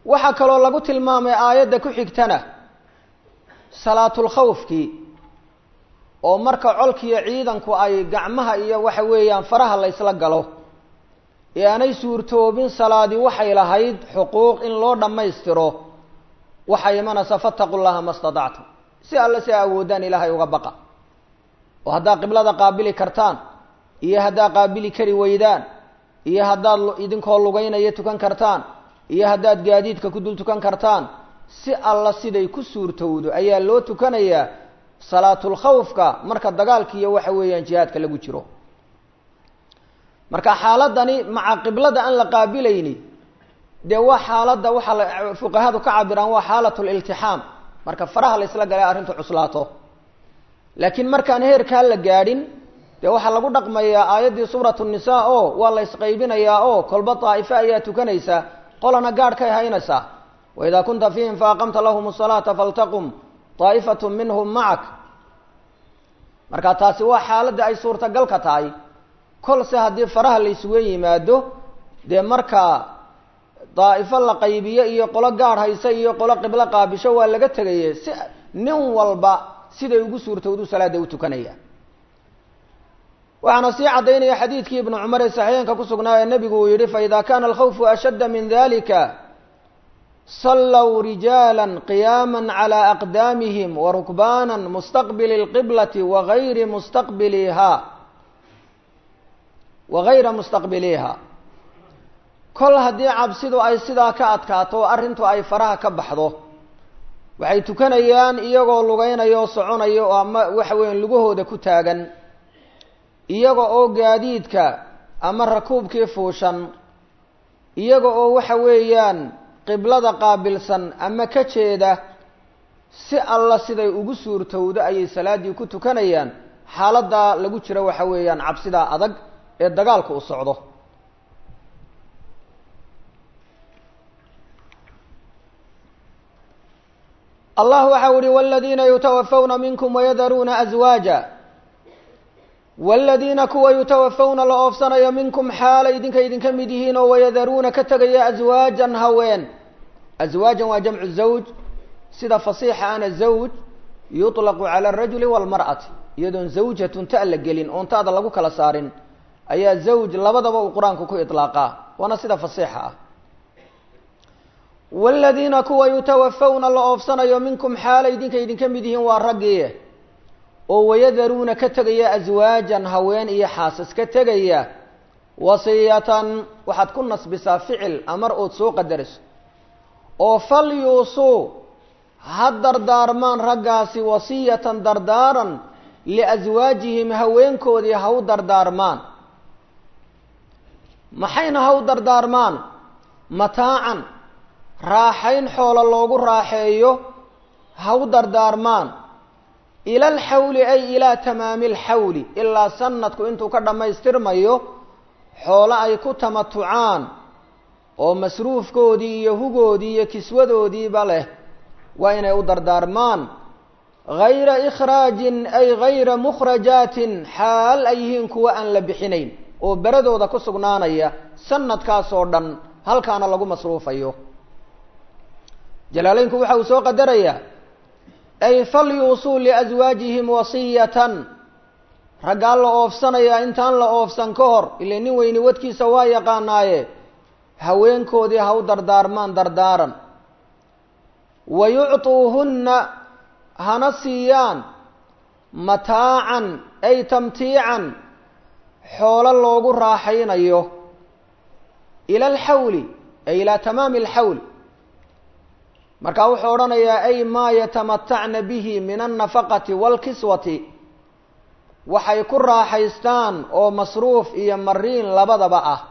waxaa kaloo lagu tilmaamay aayadda ku xigtana salaatulkhawfkii oo marka colkiiyo ciidanku ay gacmaha iyo waxa weeyaan faraha la ysla galo ee aanay suurtoobin salaadii waxay lahayd xuquuq in loo dhammaystiro waxaa imanaysa fataqu llaha ma statactum si alle si a awoodaan ilaahay uga baqa oo haddaad qiblada qaabili kartaan iyo haddaad qaabili kari weydaan iyo haddaad idinkoo lugeynaya tukan kartaan iyo haddaad gaadiidka ku dul tukan kartaan si alla siday ku suurtowdo ayaa loo tukanayaa salaatulkhawfka marka dagaalka iyo waxa weeyaan jihaadka lagu jiro marka xaaladani maca qiblada aan la qaabilayni dee waa xaaladda waxaa la fuqahadu ka cabiraan waa xaalat liltixaam marka faraha la isla galay arrintu cuslaato laakiin markaan heerkaa la gaadhin dee waxaa lagu dhaqmayaa aayaddii suuratu nisaa oo waa la isqaybinayaa oo kolba daa'ifo ayaa tukanaysa qolana gaadhkay haynaysaa waidaa kunta fiihim faaqamta lahum salaata faltaqum daa'ifatu minhum macak marka taasi waa xaaladda ay suurtagalka tahay kolse haddii faraha la isugu yimaado dee markaa daa'ifo la qaybiyo iyo qolo gaadh haysa iyo qolo qiblo qaabisho waa laga tegaye si nin walba siday ugu suurtowdu salaada u tukanaya waxaana sii caddaynaya xadiidkii ibnu cumar ee saxiixeenka ku sugnaa ee nebigu uu yihi faida kana alkhawfu ashadda min dalika sallow rijaala qiyaama calى aqdaamihim warukbaana mustaqbili اlqiblati wagayri mustaqbiliha wagayra mustaqbiliha kol haddii cabsidu ay sidaa ka adkaato o arrintu ay faraha ka baxdo waxay tukanayaan iyagoo lugeynaya oo soconaya oo ama waxa weeyaan lugahooda ku taagan iyaga oo gaadiidka ama rakuubkii fuushan iyaga oo waxa weeyaan qiblada qaabilsan ama ka jeeda si alla siday ugu suurtowdo ayay salaaddii ku tukanayaan xaaladdaa lagu jiro waxa weeyaan cabsidaa adag ee dagaalku u socdo allah waxa u ihi wاladiina yutawafawna minkum wayadaruuna aswaaja wاladiina kuwa yutawafawna la oofsanayo minkum xaalay idinka idinka mid yihiin oo wayadaruuna ka tegaya aswaajan haween aswaajan waa jamcu zawj sida fasiixa ana zawj yuطlaqu calى الrajuli wاlmarأati iyadoon zawjatun ta la gelin oon taada lagu kala saarin ayaa zawj labadaba uu qur-aanku ku iطlaaqaa waana sida fasiixa ah wاladiina kuwa yutawafawna la oofsanayo minkum xaalay idinka idinka mid yihiin waa raggii oo wayadaruuna ka tegaya aswaajan haween iyo xaasas ka tegaya wasiyatan waxaad ku nasbisaa ficil amar ood soo qadarayso oo fal yuusuu ha dardaarmaan raggaasi wasiyatan dardaaran liaswaajihim haweenkoodii ha u dardaarmaan maxayna ha u dardaarmaan mataacan raaxayn xoolo loogu raaxeeyo ha u dardaarmaan ila alxawli ay ilaa tamaami alxawli ilaa sanadku intuu ka dhammaystirmayo xoolo ay ku tamatucaan oo masruufkoodii iyo hugoodii iyo kiswadoodiiba leh waa inay u dardaarmaan gayra ikhraajin ay gayra mukhrajaatin xaal ay yihiin kuwa aan la bixinayn oo beradooda ku sugnaanaya sanadkaas oo dhan halkaana lagu masruufayo jalaaleynku waxa uu soo qadarayaa ay falyuusuu liaswaajihim wasiyatan raggaa la oofsanayaa intaan la oofsan ka hor ile nin weyni wadkiisa waa yaqaanaaye haweenkoodii ha u dardaarmaan dardaaran wa yucطuuhunna hana siiyaan mataacan ay tamtiican xoolo loogu raaxaynayo ila alxawli ay ilaa tamaami alxawl marka wuxuu odhanayaa ay maa yatamatacna bihi min alnafaqati waalkiswati waxay ku raaxaystaan oo masruuf iyo mariin labadaba ah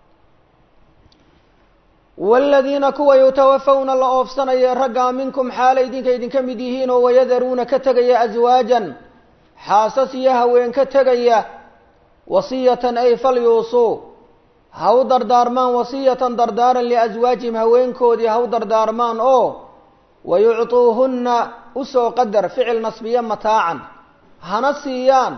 waaladiina kuwa yutawafawna la oofsanaya raggaa minkum xaala idinka idinka mid yihiin oo wayadaruuna ka tegaya aswaajan xaasas iyo haween ka tegaya wasiyatan ay falyuusuu ha u dardaarmaan wasiyatan dardaaran liaswaajihim haweenkoodii ha u dardaarmaan oo wayucطuuhunna usoo qadar ficil nasbiya mataacan hana siiyaan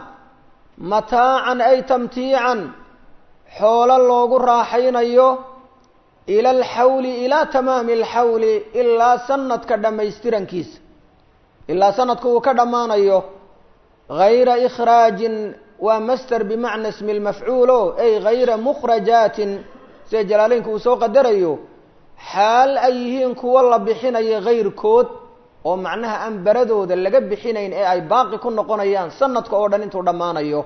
mataacan ay tamtiican xoolo loogu raaxaynayo ila alxawli ilaa tamaami alxawli ilaa sanadka dhammaystirankiisa ilaa sanadku uu ka dhammaanayo gayra ikhraajin waa master bimacna ismi lmafcuulo ay gayra mukhrajaatin sida jalaaleynku uu soo qadarayo xaal ay yihiin kuwo la bixinayo kayrkood oo macnaha aan baradooda laga bixinayn ee ay baaqi ku noqonayaan sanadka oo dhan intuu dhammaanayo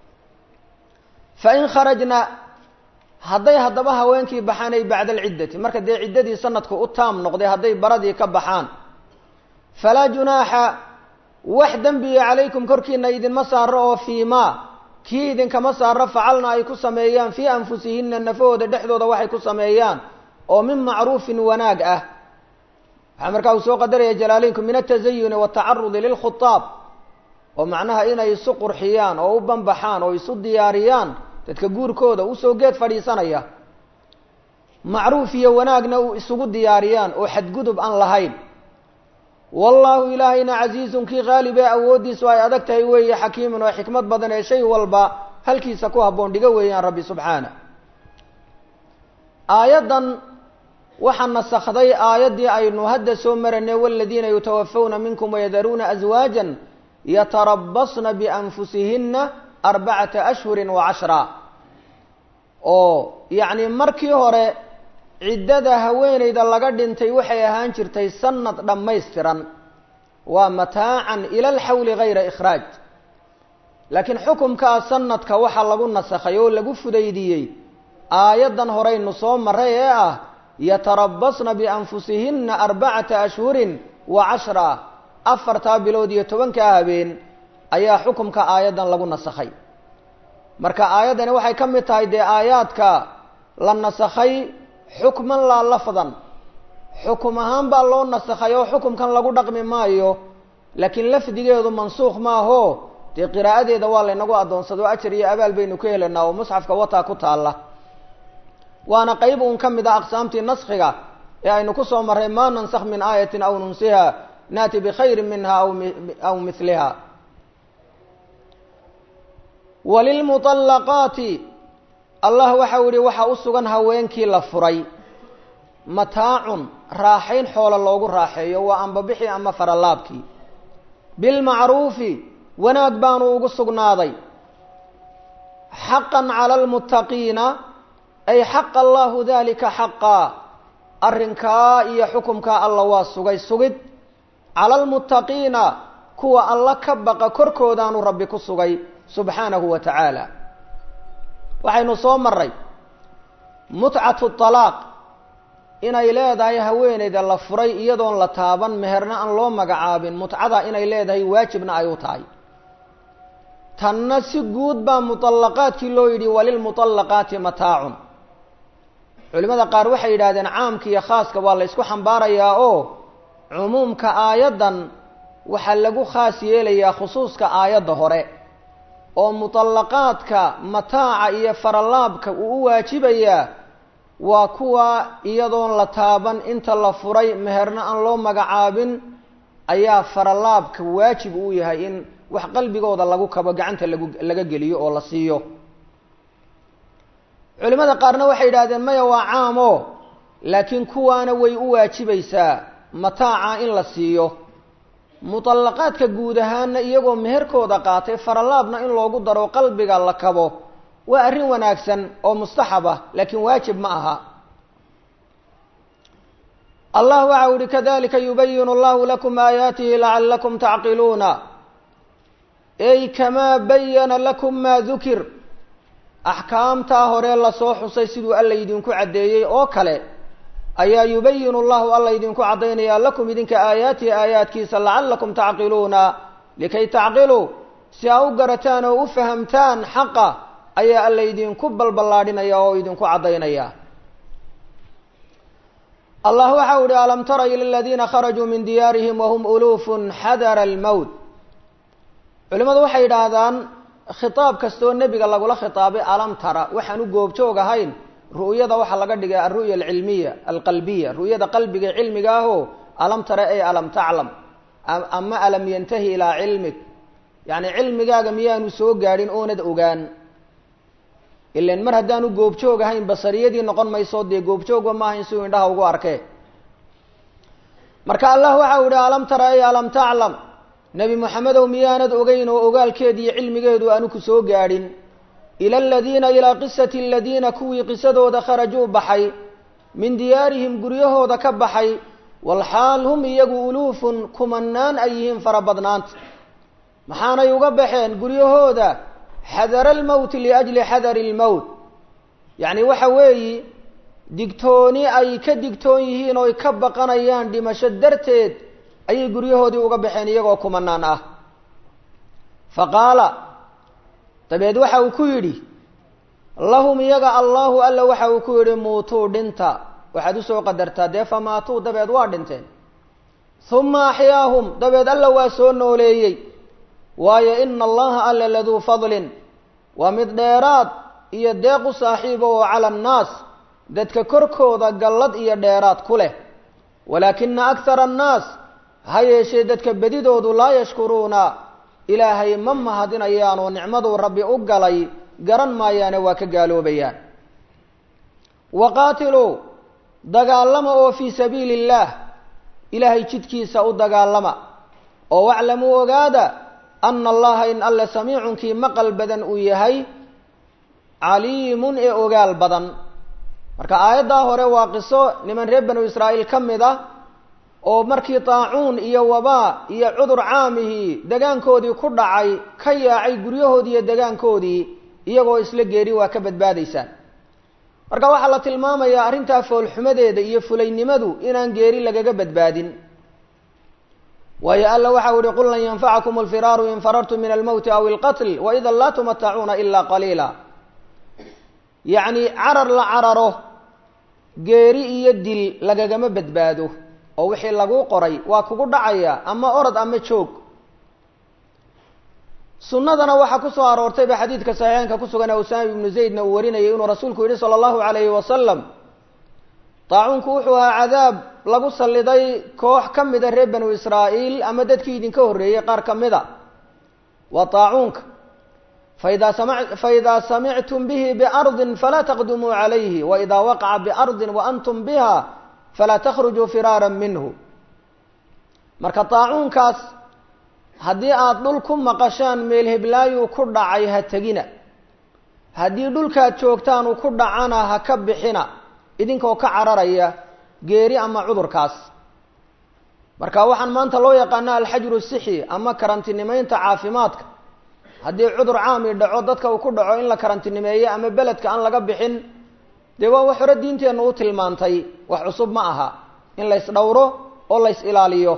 fa in kharajna hadday haddaba haweenkii baxaan ay bacda alciddati marka dee ciddadii sanadku u taam noqday hadday baradii ka baxaan falaa junaaxa wax dembiya calaykum korkiina idinma saaro oo fii maa kii idinkama saaro facalna ay ku sameeyaan fii anfusihinna nafahooda dhexdooda waxay ku sameeyaan oo min macruufin wanaag ah waxaa markaa uu soo qadaraya jalaaleynku min altazayuni watacarudi lilkhutaab oo macnaha inay isu qurxiyaan oo u banbaxaan oo isu diyaariyaan dadka guurkooda usoo geed fadhiisanaya macruuf iyo wanaagna u isugu diyaariyaan oo xadgudub aan lahayn wallaahu ilaahayna casiizun kii qaalib ee awooddiisu ay adag tahay weeye xakiimun oo xikmad badan ee shay walba halkiisa ku habboon dhiga weeyaan rabbi subxaana aayaddan waxaa nasakday aayaddii aynu hadda soo maranay waladiina yutawafawna minkum wayadaruuna aswaajan yatarabasna bianfusihinna arbacata ashhurin wa cashra oo yacni markii hore ciddada haweeneyda laga dhintay waxay ahaan jirtay sanad dhammaystiran waa mataacan ila alxawli gayra ikhraaj laakiin xukumkaa sanadka waxaa lagu nasakhay oo lagu fudaydiyey aayaddan horeynu soo maray ee ah yatarabasna bianfusihinna arbacata ashhurin wa cashra afartaa bilood iyo tobankaa habeen ayaa xukumka aayaddan lagu nasakhay marka aayaddani waxay ka mid tahay dee aayaadka la nasakhay xukman laa lafdan xukum ahaan baa loo nasakhay oo xukumkan lagu dhaqmi maayo laakiin lafdigeedu mansuukh maaho dee qiraa'adeeda waa laynagu addoonsado ajar iyo abaal baynu ka helaynaa oo musxafka wataa ku taalla waana qeyb uun ka mid a aqsaamtii naskhiga ee aynu ku soo marray maa nansakh min aayatin aw nunsiha naati bikhayrin minha aw miliha walilmuطallaqaati allah waxau yihi waxaa u sugan haweenkii la furay mataacun raaxayn xoola loogu raaxeeyo waa ambabixii ama faralaabkii bilmacruufi wanaag baanu ugu sugnaaday xaqan cala almuttaqiina ay xaqa allahu dalika xaqaa arrinkaa iyo xukumkaa alla waa sugay sugid cala almuttaqiina kuwa alla ka baqa korkoodaanu rabbi ku sugay subxaanahu wa tacaala waxaynu soo maray mutcatu talaaq inay leedahay haweeneyda la furay iyadoon la taaban meherna aan loo magacaabin mutcada inay leedahay waajibna ay u tahay tanna si guud baa muطallaqaadkii loo yidhi walilmuطallaqaati mataacun culimada qaar waxay yidhahdeen caamka iyo khaaska waa la ysku xambaarayaa oo cumuumka aayaddan waxaa lagu khaas yeelayaa khusuuska aayadda hore oo muطallaqaadka mataaca iyo faralaabka uu u waajibayaa waa kuwa iyadoon la taaban inta la furay meherna aan loo magacaabin ayaa faralaabka waajib uu yahay in wax qalbigooda lagu kabo gacanta lagu laga geliyo oo la siiyo culimada qaarna waxay yidhahdeen maya waa caamo laakiin kuwaana way u waajibaysaa mataaca in la siiyo muطallaqaadka guud ahaana iyagoo meherkooda qaatay faralaabna in loogu daro qalbiga la kabo waa arrin wanaagsan oo mustaxab ah laakiin waajib ma aha allah waxau yihi kadalika yubayinu allahu lakum aayaatihi lacalakum tacqiluuna ey kamaa bayana lakum maa dukir axkaamtaa hore lasoo xusay siduu alla idinku caddeeyey oo kale ayaa yubayinu llahu alla idinku caddaynaya lakum idinka aayaatihi aayaadkiisa lacalakum tacqiluuna likay tacqiluu si aa u garataan oo u fahamtaan xaqa ayaa alla idinku balballaadhinaya oo idinku caddaynaya allah waxau ihi alam tara ila aladiina kharajuu min diyaarihim wahum uluufun xadara almowt culimadu waxay yidhaahdaan khitaab kastoo nebiga lagula khitaabay alam tara waxaan u goobjoog ahayn ru'yada waxaa laga dhigay alru'ya alcilmiya alqalbiya ru'yada qalbiga cilmiga ahoo alam tara ay alam taclam ama alam yantahi ilaa cilmig yacni cilmigaaga miyaanu soo gaadhin oonad ogaan ilan mar haddaanu goobjoog ahayn basariyadii noqon mayso dee goobjoogba ma ahayn siuu indhaha ugu arkee marka allah waxau yihi alam tara ay alam taclam nebi moxamedow miyaanad ogeyn oo ogaalkeedi iyo cilmigeedu aanu ku soo gaadhin ila aladiina ilaa qisati aladiina kuwii qisadooda kharajuu baxay min diyaarihim guryahooda ka baxay walxaal hum iyagu uluufun kumanaan ay yihiin fara badnaanta maxaanay uga baxeen guryahooda xadara almowti liajli xadari lmowt yacni waxa weeyi digtooni ay ka digtoon yihiin oo ay ka baqanayaan dhimasho darteed ayay guryahoodii uga baxeen iyagoo kumanaan ah fa qaala dabeed waxa uu ku yidhi lahum iyaga allahu alla waxa uu ku yidhi muutuu dhinta waxaad usoo qadartaa dee famaatuu dabeed waa dhinteen huma axyaahum dabeed alla waa soo nooleeyey waayo ina allaha alla laduu fadlin waa mid dheeraad iyo deequ saaxiiba oo cala annaas dadka korkooda gallad iyo dheeraad ku leh walaakina akhara annaas ha yeeshee dadka bedidoodu laa yashkuruuna ilaahay ma mahadinayaan oo nicmaduu rabbi u galay garan maayaane waa ka gaaloobayaan waqaatiluu dagaalama oo fii sabiili illaah ilaahay jidkiisa u dagaalama oo waclamuu ogaada ana allaha in alle samiicunkii maqal badan uu yahay caliimun ee ogaal badan marka aayaddaa hore waa qiso niman reer banu israa'iil ka mid ah oo markii taacuun iyo wabaa iyo cudur caamihii degaankoodii ku dhacay ka yaacay guryahoodii iyo degaankoodii iyagoo isla geeri waa ka badbaadaysaan marka waxaa la tilmaamayaa arrintaa foolxumadeeda iyo fulaynimadu inaan geeri lagaga badbaadin waayo alla waxau ihi qul lan yanfacakum alfiraaru in farartum min almowti aw ilqatl waida laa tumatacuuna ila qaliila yacni carar la cararo geeri iyo dil lagagama badbaado oo wixii laguu qoray waa kugu dhacaya ama orod ama joog sunnadana waxaa ku soo aroortayba xadiidka saxiixeynka ku sugan ee usaama ibnu zaydna uu warinayay inuu rasuulku yihi sala allahu calayhi wasalam daacuunku wuxuu ahaa cadaab lagu salliday koox ka mida reer banu israa'iil ama dadkii idinka horreeyey qaar ka mida waa daacuunka faidaa sama faidaa samictum bihi biardin falaa taqdumuu calayhi waidaa waqaca biardin wa antum biha falaa takhrujuu firaaran minhu marka daacuunkaas haddii aada dhul ku maqashaan meel heblaayuu ku dhacay ha tegina haddii dhulkaad joogtaan uu ku dhacana ha ka bixina idinkoo ka cararaya geeri ama cudurkaas marka waxaan maanta loo yaqaana alxajru sixi ama karantinimeynta caafimaadka haddii cudur caami dhaco dadka uu ku dhaco in la karantinimeeyo ama beledka aan laga bixin dee waa wax hore diinteennu u tilmaantay wax cusub ma aha in lays dhowro oo lays ilaaliyo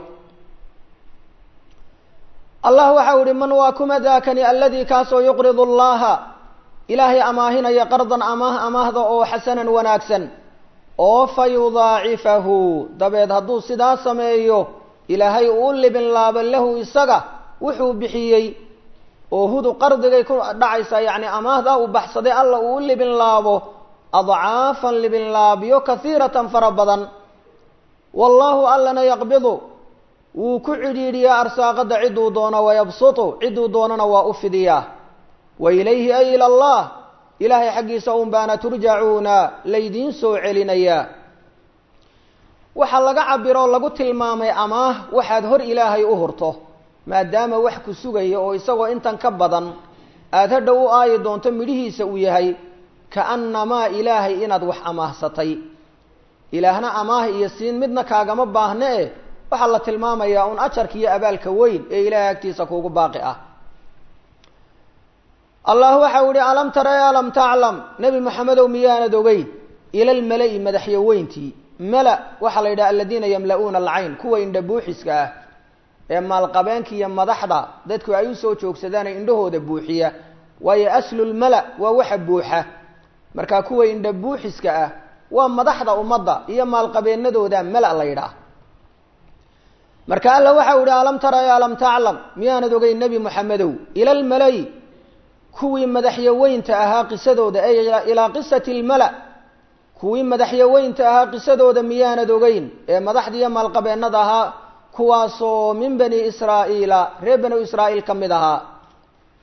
allah waxau ihi man waa kuma daakani aladii kaasoo yuqridu allaha ilaahay amaahinaya qardan amaah amaahda oo xasanan wanaagsan oo fa yudaacifahu dabeed hadduu sidaa sameeyo ilaahay uu libin laabo lahu isaga wuxuu bixiyey oo hudu qardigay ku dhacaysaa yacni amaahda uu baxsaday alla uu u libin laabo adcaafan libin laabyo kahiiratan fara badan wallaahu allana yaqbidu wuu ku cidhiidhiyaa arsaaqada ciduu doono wayabsutu ciduu doonana waa u fidiyaa wa ilayhi ay ila allah ilaahay xaggiisa un baana turjacuuna laydiin soo celinayaa waxaa laga cabiroo lagu tilmaamay amaah waxaad hor ilaahay u hurto maadaama wax ku sugaya oo isagoo intan ka badan aada hadhow u aayi doonto midhihiisa uu yahay kaannamaa ilaahay inaad wax amaahsatay ilaahna amaah iyo siin midna kaagama baahne eh waxaa la tilmaamayaa un ajarka iyo abaalka weyn ee ilaahay agtiisa kuugu baaqi ah allah waxau ihi alam tara e alam taclam nebi moxamedow miyaanad ogeyn ila lmala-i madaxyaweyntii mala waxaa la yidhaha aladiina yamla-uuna alcayn kuwa indha buuxiska ah ee maalqabeenka iyo madaxda dadku ay usoo joogsadaan ee indhahooda buuxiya waayo aslulmala waa waxa buuxa markaa kuwa indha buuxiska ah waa madaxda ummadda iyo maalqabeenadooda mala la yidhaah marka alla waxau ihi alam tara e alam taclam miyaanad ogeyn nebi moxamedow ila lmalay kuwii madaxyaweynta ahaa qisadooda ay ilaa qisati lmala kuwii madaxyaweynta ahaa qisadooda miyaanad ogeyn ee madaxdiiyo maalqabeennada ahaa kuwaasoo min bani israa'iila reer banu israa'iil ka mid ahaa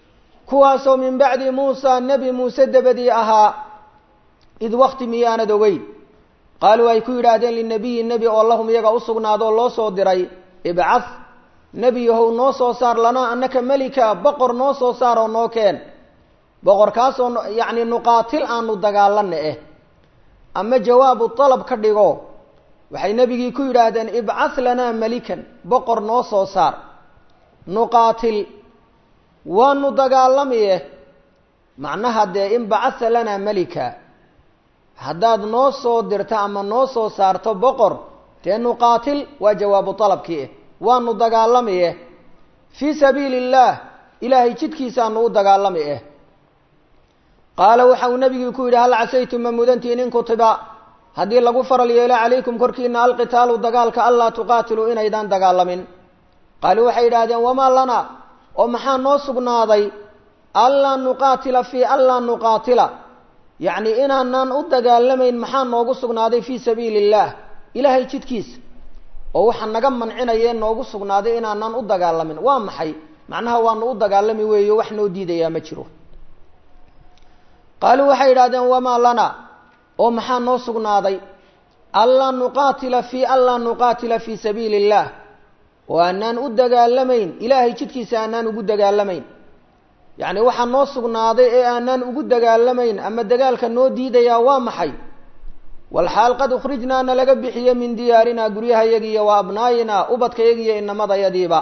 kuwaasoo min bacdi muusa nebi muuse dabadii ahaa id wakti miyaanad ogeyn qaaluu ay ku yidhaahdeen linabiyi nebi oo lahum iyaga u sugnaadoo loo soo diray ibcah nebi yahow noo soo saar lanaa annaka melika boqor noo soo saar oo noo keen boqorkaasoo yacni nuqaatil aanu dagaalana eh ama jawaabu dalab ka dhigo waxay nebigii ku yidhaahdeen ibcah lanaa melikan boqor noo soo saar nuqaatil waanu dagaalamiye macnaha dee in bacatha lanaa melika haddaad noo soo dirto ama noo soo saarto boqor dee nuqaatil waa jawaabu dalabkii eh waanu dagaalamiye fii sabiili illaah ilaahay jidkiisaanu u dagaalami eh qaala waxa uu nebigii ku yidhi hal casaytum ma mudantiin in kutiba haddii lagu faral yeelo calaykum korkiina alqitaalu dagaalka anlaa tuqaatiluu inaydaan dagaalamin qaaluu waxay yidhaahdeen wamaa lana oo maxaa noo sugnaaday anlaa nuqaatila fii anlaa nuqaatila yacni inaanaan u dagaalamayn maxaa noogu sugnaaday fii sabiili illaah ilaahay jidkiisa oo waxaa naga mancinayee noogu sugnaaday inaanaan u dagaalamin waa maxay macnaha waanu u dagaalami weeyo wax noo diidayaa ma jiro qaaluu waxay yidhahdeen wamaa lana oo maxaa noo sugnaaday anlaa nuqaatila fii anlaa nuqaatila fii sabiili illaah oo aanaan u dagaalamayn ilaahay jidkiisa aanaan ugu dagaalamayn yacni waxaa noo sugnaaday ee aanaan ugu dagaalamayn ama dagaalka noo diidayaa waa maxay walxaal qad ukhrijnaa na laga bixiye min diyaarinaa guryahayagi iyo wa abnaayinaa ubadkayagi iyo inamadayadiiba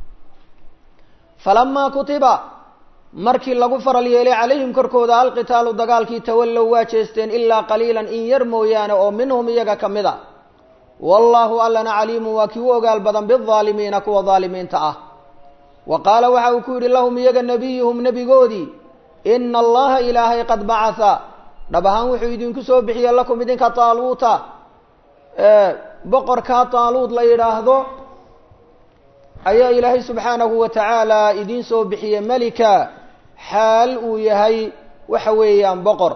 falamaa kutiba markii lagu faral yeelay calayhim korkooda alqitaalu dagaalkii tawallow waa jeesteen ilaa qaliilan in yar mooyaane oo minhum iyaga ka mid a wallaahu allana caliimun waa kii u ogaal badan bidaalimiina kuwa daalimiinta ah wa qaala waxa uu ku yidhi lahum iyaga nebiyuhum nebigoodii ina allaha ilaahay qad bacatha dhab ahaan wuxuu idinku soo bixiyey lakum idinka taaluuta boqorkaa taaluud la yidhaahdo ayaa ilaahay subxaanahu wa tacaala idiin soo bixiyey melika xaal uu yahay waxa weeyaan boqor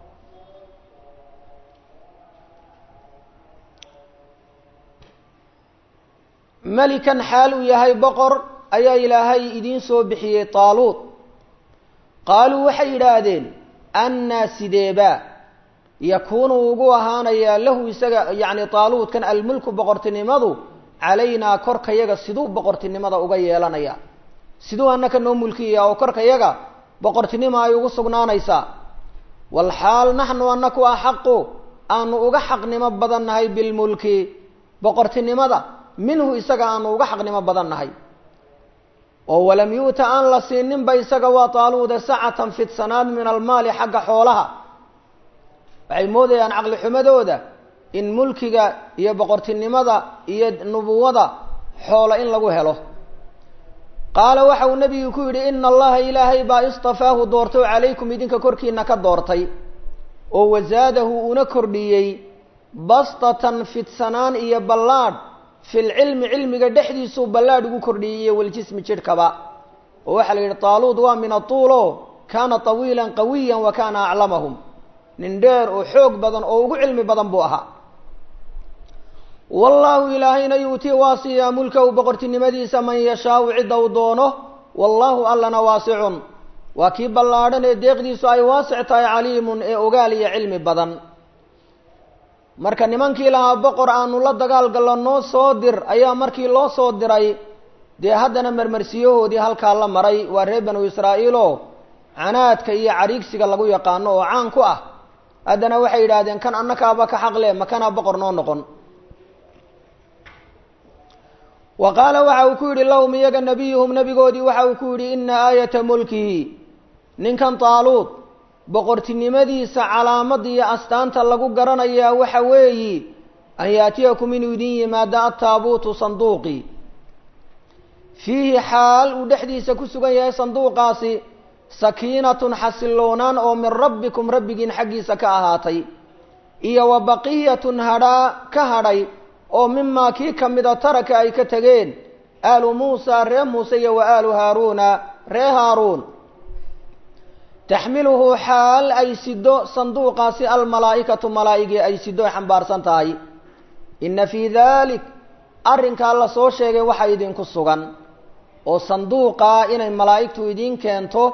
melikan xaal uu yahay boqor ayaa ilaahay idiin soo bixiyey taaluud qaaluu waxay yidhaahdeen annaa sideeba yakuunu ugu ahaanayaa lahu isaga yacni taaluudkan almulku boqortinimadu calaynaa korkayaga siduu boqortinimada uga yeelanaya siduu annaka noo mulkiya oo korkayaga boqortinimo ay ugu sugnaanaysaa walxaal naxnu annaku axaqu aanu uga xaqnimo badan nahay bilmulki boqortinimada minhu isaga aanu uga xaqnimo badan nahay oo walam yu'ta aan la siininba isaga waa taaluuda sacatan fidsanaad min almaali xagga xoolaha waxay moodayaan caqli xumadooda in mulkiga iyo boqortinimada iyo nubuwada xoolo in lagu helo qaala waxa uu nebigu ku yidhi ina allaha ilaahay baa istafaahu doortay oo calaykum idinka korkiina ka doortay oo wasaadahu una kordhiyey bastatan fidsanaan iyo ballaadh fi lcilmi cilmiga dhexdiisuu ballaadh ugu kordhiyey iyo waljismi jidhkaba oo waxaa la yidhi taaluud waa min atuulo kaana tawiilan qawiyan wa kaana aclamahum nin dheer oo xoog badan oo ugu cilmi badan buu ahaa wallaahu ilaahayna yuutii waa siiyaa mulkahu boqortinimadiisa man yashaau cidda uu doono wallaahu allana waasicun waa kii ballaadhan ee deeqdiisu ay waasic tahay caliimun ee ogaal iyo cilmi badan marka nimankii lahaa boqor aanu la dagaal gallo noo soo dir ayaa markii loo soo diray dee haddana marmarsiyahoodii halkaa la maray waa reer banu israa'iilo canaadka iyo cariigsiga lagu yaqaano oo caan ku ah haddana waxay yidhaahdeen kan annakaaba ka xaqle makanaa boqor noo noqon wa qaala waxa uu ku yidhi lahum iyaga nebiyuhum nebigoodii waxa uu ku yidhi ina aayata mulkihi ninkan taaluud boqortinimadiisa calaamada iyo astaanta lagu garanayaa waxa weeyi an yaatiyakum inuu idin yimaado ataabuutu sanduuqi fiihi xaal uu dhexdiisa ku sugan yahay sanduuqaasi sakiinatun xasiloonaan oo min rabbikum rabbigiin xaggiisa ka ahaatay iyo wa baqiyatun hadhaa ka hadhay oo mimaa kii ka mida taraka ay ka tegeen aalu muusa ree muuse iyo wa aalu haaruuna ree haaruun taxmiluhu xaal ay sido sanduuqaasi almalaa'ikatu malaa'igii ay sido ay xambaarsan tahay inna fii dalik arrinkaa la soo sheegay waxa idinku sugan oo sanduuqaa inay malaa'igtu idiin keento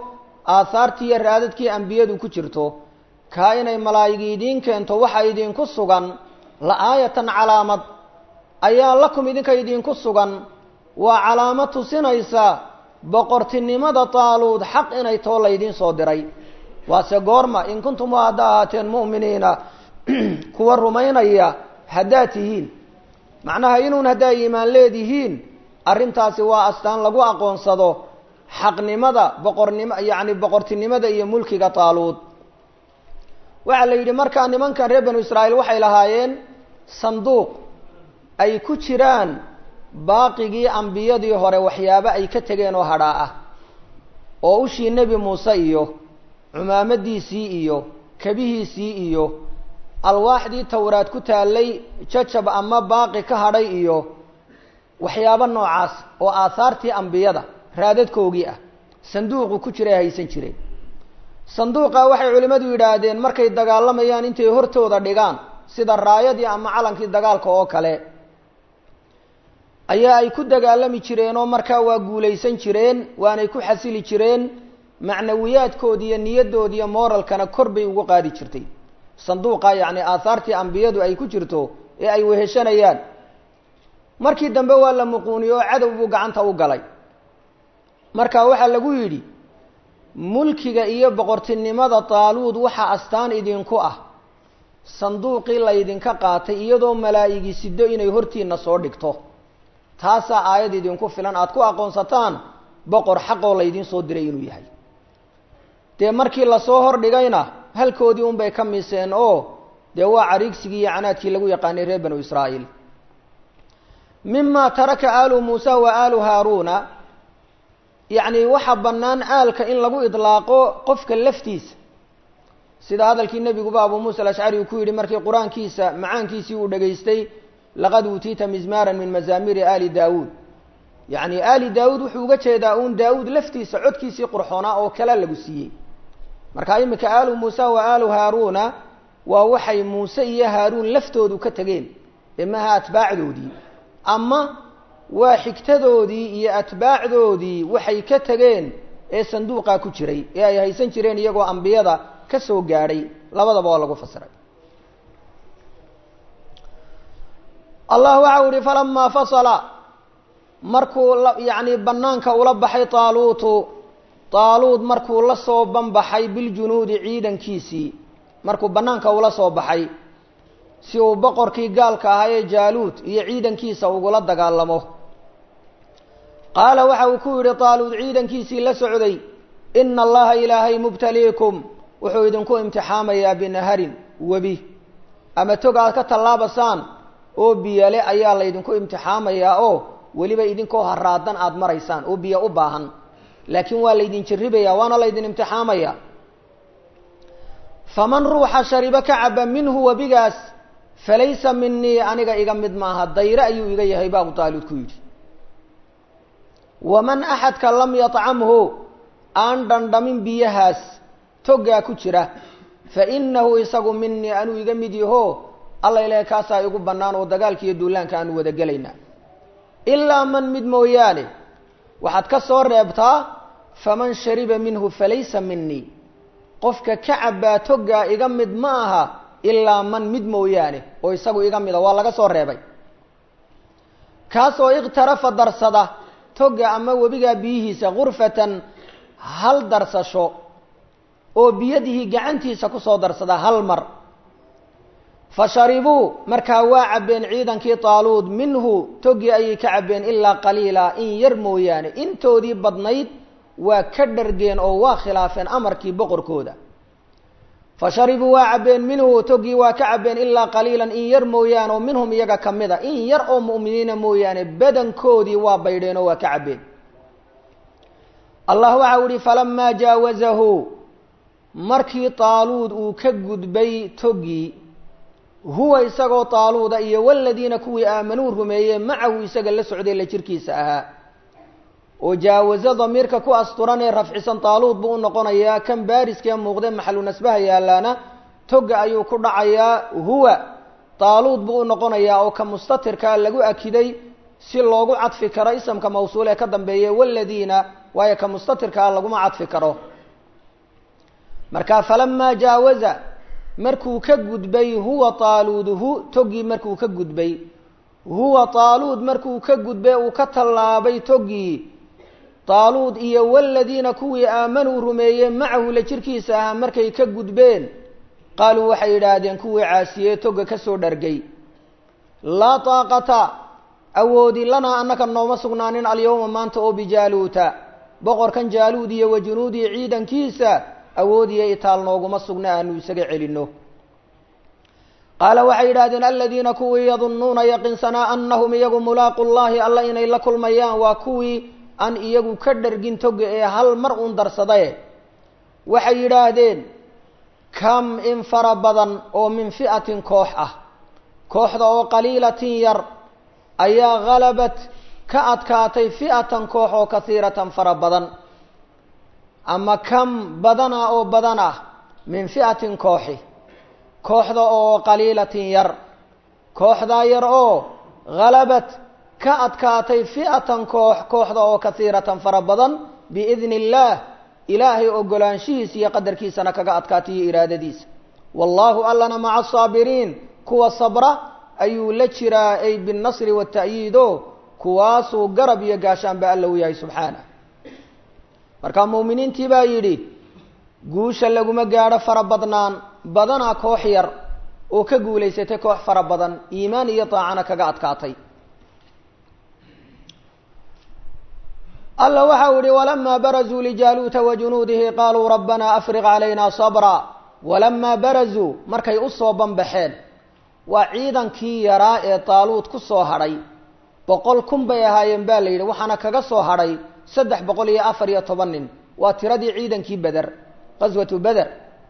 aahaartii iyo raadadkii ambiyadu ku jirto kaa inay malaa'igi idiin keento waxa idinku sugan la aayatan calaamad ayaa lakum idinka idinku sugan waa calaamad tusinaysa boqortinimada taaluud xaq inay too laydiin soo diray waase goorma in kuntum waa hadda ahaateen mu'miniina kuwa rumaynaya haddaad tihiin macnaha inuun haddaa iimaan leedihiin arrintaasi waa astaan lagu aqoonsado xaqnimada boqornimo yacni boqortinimada iyo mulkiga taaluud waxaa la yidhi markaa nimankan reer banu israa'iil waxay lahaayeen sanduuq ay ku jiraan baaqigii ambiyadii hore waxyaabo ay ka tegeen oo hadhaa ah oo ushii nebi muuse iyo cumaamadiisii iyo kabihiisii iyo alwaaxdii towraad ku taallay jajab ama baaqi ka hadhay iyo waxyaabo noocaas oo aahaartii ambiyada raadadkoogii ah sanduuqu ku jiray haysan jireen sanduuqa waxay culimmadu yidhaahdeen markay dagaalamayaan intay hortooda dhigaan sida raayadii ama calankii dagaalka oo kale ayaa ay ku dagaalami jireen oo markaa waa guulaysan jireen waanay ku xasili jireen macnawiyaadkoodi iyo niyadoodi iyo moralkana kor bay ugu qaadi jirtay sanduuqa yacni aahaartii ambiyadu ay ku jirto ee ay weheshanayaan markii dambe waa la muquuniyo oo cadow buu gacanta u galay marka waxaa lagu yidhi mulkiga iyo boqortinimada taaluud waxaa astaan idinku ah sanduuqii laydinka qaatay iyadoo malaa'igi sido inay hortiina soo dhigto taasaa aayad idinku filan aada ku aqoonsataan boqor xaqoo laydiin soo diray inuu yahay dee markii lasoo hordhigayna halkoodii unbay ka miseen oo dee waa cariigsigii iyo canaadkii lagu yaqaanay reer banu israa'iil mima taraka aalu muusa wa aalu haaruuna yacni waxaa bannaan aalka in lagu idlaaqo qofka laftiisa sida hadalkii nebiguba abuu muusa alashcari uu ku yidhi markii qur-aankiisa macaankiisii uu dhegaystay laqad uutiita mizmaaran min mazaamiri aali daawuud yacni aali daawuud wuxuu uga jeedaa uun daawuud laftiisa codkiisii qurxoonaa oo kale lagu siiyey marka iminka aalu muusa wa aalu haaruuna waa waxay muuse iyo haaruun laftoodu ka tegeen ee maha atbaacdoodii ama waa xigtadoodii iyo atbaacdoodii waxay ka tegeen ee sanduuqaa ku jiray ee ay haysan jireen iyagoo ambiyada ka soo gaadhay labadaba waa lagu fasiray allah waxau ihi falamaa fasala markuu yacni banaanka ula baxay taaluutu taaluud markuu la soo banbaxay biljunuudi ciidankiisii markuu banaanka ula soo baxay si uu boqorkii gaalka ahaa ee jaaluud iyo ciidankiisa ugula dagaalamo qaala waxa uu ku yidhi taaluud ciidankiisii la socday ina allaha ilaahay mubtaliikum wuxuu idinku imtixaamayaa binaharin webi ama tog aad ka tallaabasaan oo biyale ayaa laydinku imtixaamayaa oo weliba idinkoo haraadan aada maraysaan oo biyo u baahan laakiin waa laydin jarribaya waana laydin imtixaamaya faman ruuxa sharibo ka caba minhu webigaas falaysa minii aniga iga mid maaha dayre ayuu iga yahay ba abu taalib ku yidhi waman axadka lam yatcamhu aan dhandhamin biyahaas toggaa ku jira fa inahu isagu minii anuu iga mid yaho alla ilahay kaasaa igu bannaan oo dagaalka iyo duulaanka aanu wada gelaynaa ilaa man mid mooyaane waxaad ka soo reebtaa faman shariba minhu falaysa minii qofka ka cabbaa toggaa iga mid ma aha ilaa man mid mooyaane oo isagu iga mida waa laga soo reebay kaasoo ikhtarafa darsada togga ama webigaa biyihiisa gurfatan hal darsasho oo biyadihii gacantiisa kusoo darsada hal mar fa sharibuu markaa waa cabbeen ciidankii taaluud minhu toggii ayay ka cabbeen ilaa qaliila in yar mooyaane intoodii badnayd waa ka dhargeen oo waa khilaafeen amarkii boqorkooda fa sharibuu waa cabbeen minhu toggii waa ka cabbeen ilaa qaliilan in yar mooyaane oo minhum iyaga ka mid a in yar oo mu'miniina mooyaane badankoodii waa baydheen oo waa ka cabbeen allah waxau ihi falamaa jaawazahu markii taaluud uu ka gudbay toggii huwa isagoo taaluuda iyo waladiina kuwii aamanuu rumeeyey macahu isaga la socday la jirkiisa ahaa oo jaawaso damiirka ku asturan ee rafcisan taaluud buu u noqonayaa kan baariskee muuqde maxalu nasbaha yaalaana togga ayuu ku dhacayaa huwa taaluud buu u noqonayaa oo ka mustatirkaa lagu akiday si loogu cadfi karo isamka mawsuul ee ka dambeeya waladiina waayo ka mustatirkaa laguma cadfi karo marka falamaa jaawaza markuu ka gudbay huwa taaluud hu toggii markuu ka gudbay huwa taaluud markuu ka gudbay uu ka tallaabay toggii taaluud iyo waladiina kuwii aamanuu rumeeyey macahu la jirkiisa ahaa markay ka gudbeen qaaluu waxay yidhaahdeen kuwii caasiyee togga ka soo dhargay laa taaqata awoodi lanaa annaka nooma sugnaanin alyawma maanta oo bijaaluuta boqorkan jaaluud iyo wa junuudii ciidankiisa awoodiyo itaal nooguma sugna aanu isaga celinno qaala waxay yidhahdeen aladiina kuwii yadunnuuna yaqinsanaa annahum iyagu mulaaqu llahi alla inay la kulmayaan waa kuwii aan iyagu ka dhargin toga ee hal mar uun darsadae waxay yidhaahdeen kam in fara badan oo min fi'atin koox ah kooxda oo qaliilatin yar ayaa halabat ka adkaatay fi'atan koox oo kasiiratan fara badan ama kam badana oo badan ah min fi'atin kooxi kooxda oo qaliilatin yar kooxdaa yar oo halabat ka adkaatay fi'atan koox kooxda oo kasiiratan fara badan biidni illaah ilaahay ogolaanshihiisa iyo qadarkiisana kaga adkaatay iyo iraadadiisa wallaahu allana maca asaabiriin kuwa sabra ayuu la jiraa ay binnasri wata'yiid o kuwaasuu garab iyo gaashaanba alla u yahay subxaanah marka muuminiintii baa yidhi guusha laguma gaadho fara badnaan badanaa koox yar oo ka guulaysatay koox fara badan iimaan iyo daacana kaga adkaatay alla waxa u yihi walamaa barazuu lijaaluuta wa junuudihi qaaluu rabbanaa afriq calayna sabra walamaa barazuu markay usoo banbaxeen waa ciidankii yaraa ee taaluud ku soo hadhay boqol kun bay ahaayeen baa la yidhi waxaana kaga soo hadhay saddex boqol iyo afar iyo toban nin waa tiradii ciidankii beder qaswatu beder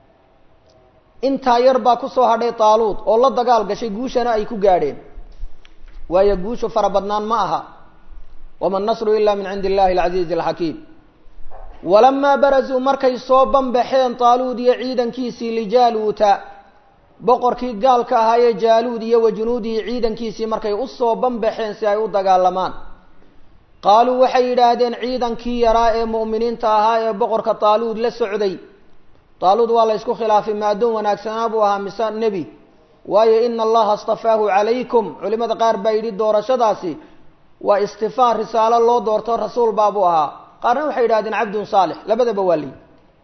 intaa yar baa kusoo hadhay taaluud oo la dagaal gashay guushana ay ku gaadheen waayo guushu fara badnaan ma aha wama nasru ila min cindi illahi alcasiizi alxakiim walamaa barazuu markay soo banbaxeen taaluud iyo ciidankiisii lijaaluuta boqorkii gaalka ahaayee jaaluud iyo wa junuudihi ciidankiisii markay usoo banbaxeen si ay u dagaalamaan qaaluu waxay yidhaahdeen ciidankii yaraa ee mu'miniinta ahaa ee boqorka taaluud la socday taaluud waa la ysku khilaafay ma addoon wanaagsanaa buu ahaa mise nebi waayo ina allaha astafaahu calaykum culimada qaar baa yidhi doorashadaasi waa istifaa risaalo loo doorto rasuul baabuu ahaa qaarna waxay yidhahdeen cabdun saalix labadaba waa liyi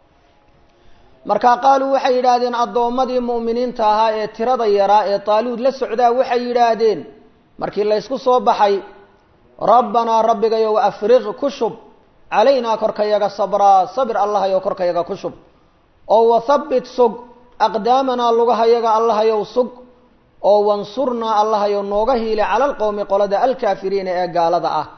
marka qaaluu waxay yidhaahdeen addoommadii mu'miniinta ahaa ee tirada yaraa ee taaluud la socdaa waxay yidhaahdeen markii laysku soo baxay rabbanaa rabbigayow afriq ku shub calaynaa korkayaga sabraa sabir allahayow korkayaga ku shub oo wathabbit sug aqdaamanaa lugahayaga allahayow sug oo wansurnaa allahayow nooga hiile cala alqowmi qolada alkaafiriina ee gaalada ah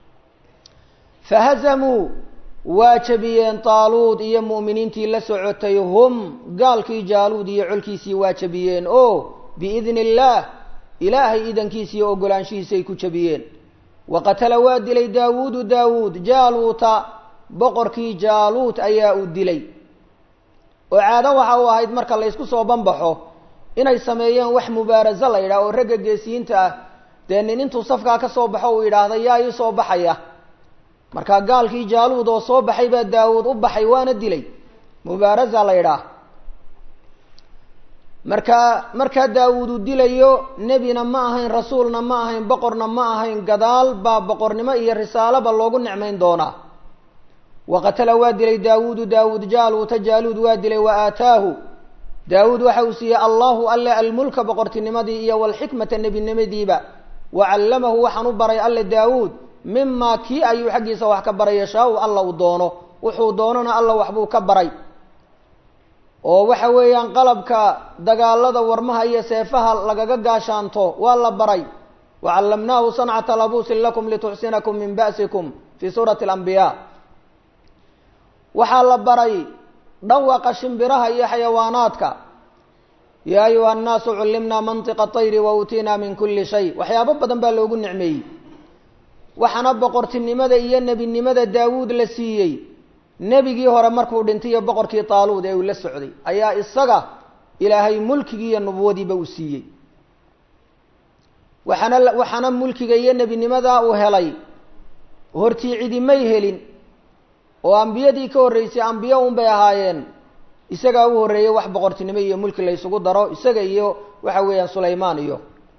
fahazamuu waa jabiyeen taaluud iyo mu'miniintii la socotay hum gaalkii jaaluud iyo colkiisii waa jabiyeen oo biidni illaah ilaahay idankiisa iyo ogolaanshihiisay ku jabiyeen wa qatala waa dilay daawuudu daawuud jaaluuta boqorkii jaaluut ayaa uu dilay oo caado waxa uu ahayd marka la ysku soo banbaxo inay sameeyeen wax mubaaraso la yidhaah oo ragga geesiyiinta ah dee nin intuu safkaa ka soo baxo uu yidhaahda yaa ii soo baxaya markaa gaalkii jaaluud oo soo baxay baa daawuud u baxay waana dilay mubaarasa la yidhaah markaa markaa daawuud uu dilayo nebina ma ahayn rasuulna ma ahayn boqorna ma ahayn gadaal baa boqornimo iyo risaalaba loogu nicmayn doonaa wa qatala waa dilay daawuudu daawuud jaaluuta jaaluud waa dilay wa aataahu daawuud waxa uu siiyey allahu alle almulka boqortinimadii iyo walxikmata nebinimadiiba wa callamahu waxaan u baray alle daawuud mimaa kii ayuu xaggiisa wax ka baray yashaa-u alla uu doono wuxuu doonona alla waxbuu ka baray oo waxa weeyaan qalabka dagaalada warmaha iyo seefaha lagaga gaashaanto waa la baray wa callamnaahu sancata labuusin lakum lituxsinakum min ba'sikum fii suurati alambiyaa waxaa la baray dhawaqa shimbiraha iyo xayawaanaadka yaa ayuha annaasu cullimnaa mantiqa tayri wa uutiinaa min kulli shay waxyaabo badan baa loogu nicmeeyey waxaana boqortinimada iyo nebinimada daawuud la siiyey nebigii hore markuu dhintay iyo boqorkii taaluud ee uu la socday ayaa isaga ilaahay mulkigii iyo nubuwadiiba uu siiyey waxaana waxaana mulkiga iyo nebinimadaa uu helay hortii cidimay helin oo ambiyadii ka horreysay ambiyo unbay ahaayeen isagaa u horreeyey wax boqortinimo iyo mulki la ysugu daro isaga iyo waxa weeyaan sulaymaan iyo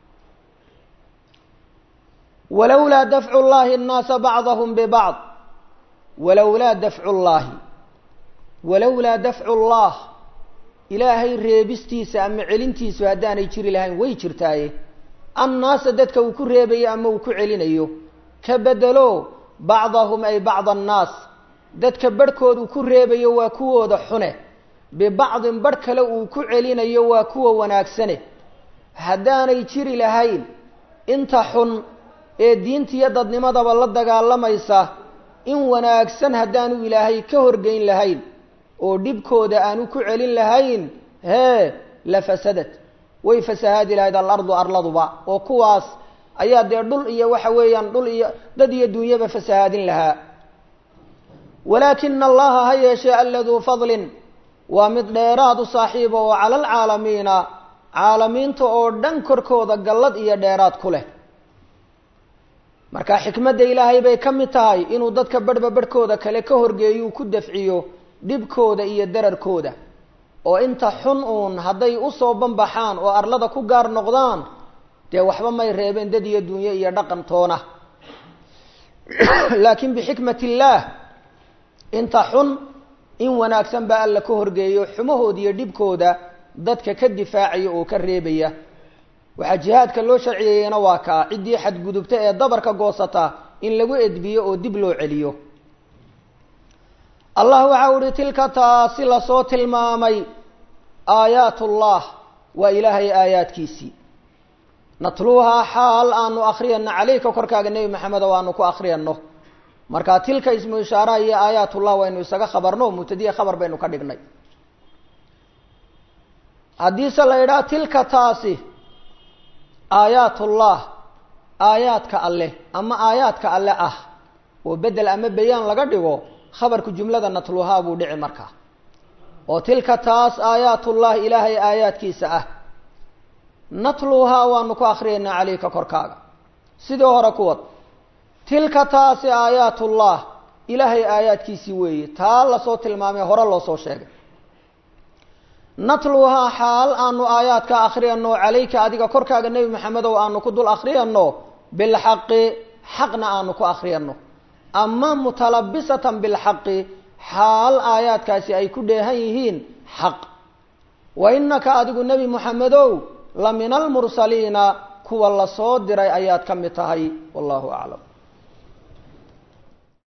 walowlaa dafcu llahi annaasa bacdahum bibacd walowlaa dafcu llaahi walowlaa dafcu llah ilaahay reebistiisa ama celintiisu haddaanay jiri lahayn way jirtaaye annaasa dadka uu ku reebayo ama uu ku celinayo ka bedelo bacdahum ay bacd annaas dadka barhkood uu ku reebayo waa kuwooda xune bibacdin barh kale uu ku celinayo waa kuwa wanaagsane haddaanay jiri lahayn inta xun ee diintiyo dadnimadaba la dagaalamaysa in wanaagsan haddaanu ilaahay ka horgeyn lahayn oo dhibkooda aanu ku celin lahayn hee la fasadad way fasahaadi lahayd alardu arladuba oo kuwaas ayaa dee dhul iyo waxa weeyaan dhul iyo dad iyo dunyaba fasahaadin lahaa walaakina allaha ha yeeshee alladuu fadlin waa mid dheeraad u saaxiiba oo cala alcaalamiina caalamiinta oo dhan korkooda gallad iyo dheeraad ku leh marka xikmadda ilaahay bay ka mid tahay inuu dadka barhba barhkooda kale ka horgeeyuu ku dafciyo dhibkooda iyo dararkooda oo inta xun uun hadday usoo banbaxaan oo arlada ku gaar noqdaan dee waxba may reebeen dad iyo dunyo iyo dhaqan toona laakiin bixikmat illaah inta xun in wanaagsan baa alla ka horgeeyo xumahooda iyo dhibkooda dadka ka difaacaya oo ka reebaya waxaa jihaadka loo sharciyeeyena waa kaa ciddii xadgudubta ee dabarka goosata in lagu edbiyo oo dib loo celiyo allah waxa u ihi tilka taasi lasoo tilmaamay aayaatullah waa ilaahay aayaadkiisii natluuhaa xaal aanu akriyano caleyka korkaaga nebi maxamed oo aanu ku akriyano marka tilka ismu ishaaraha iyo aayaatullah waynu isaga khabarno mubtadiya khabar baynu ka dhignay haddiise la idhaha tilka taasi aayaatullah aayaadka alleh ama aayaadka alle ah oo bedel ama bayaan laga dhigo khabarku jumlada natluhaa buu dhici markaa oo tilka taas aayaatullah ilaahay aayaadkiisa ah natluhaa waanu ku akriyaynaa caleyka korkaaga sidii hore kuwad tilka taasi aayaatullah ilaahay aayaadkiisii weeye taa lasoo tilmaamay hore loo soo sheegay natluhaa xaal aanu aayaadka akriyano calayka adiga korkaaga nebi maxamedow aanu ku dul akriyano bilxaqi xaqna aanu ku akriyano ama mutalabisatan bilxaqi xaal aayaadkaasi ay ku dheehan yihiin xaq wa inaka adigu nebi moxamedow la min almursaliina kuwa lasoo diray ayaad ka mid tahay wallahu aclam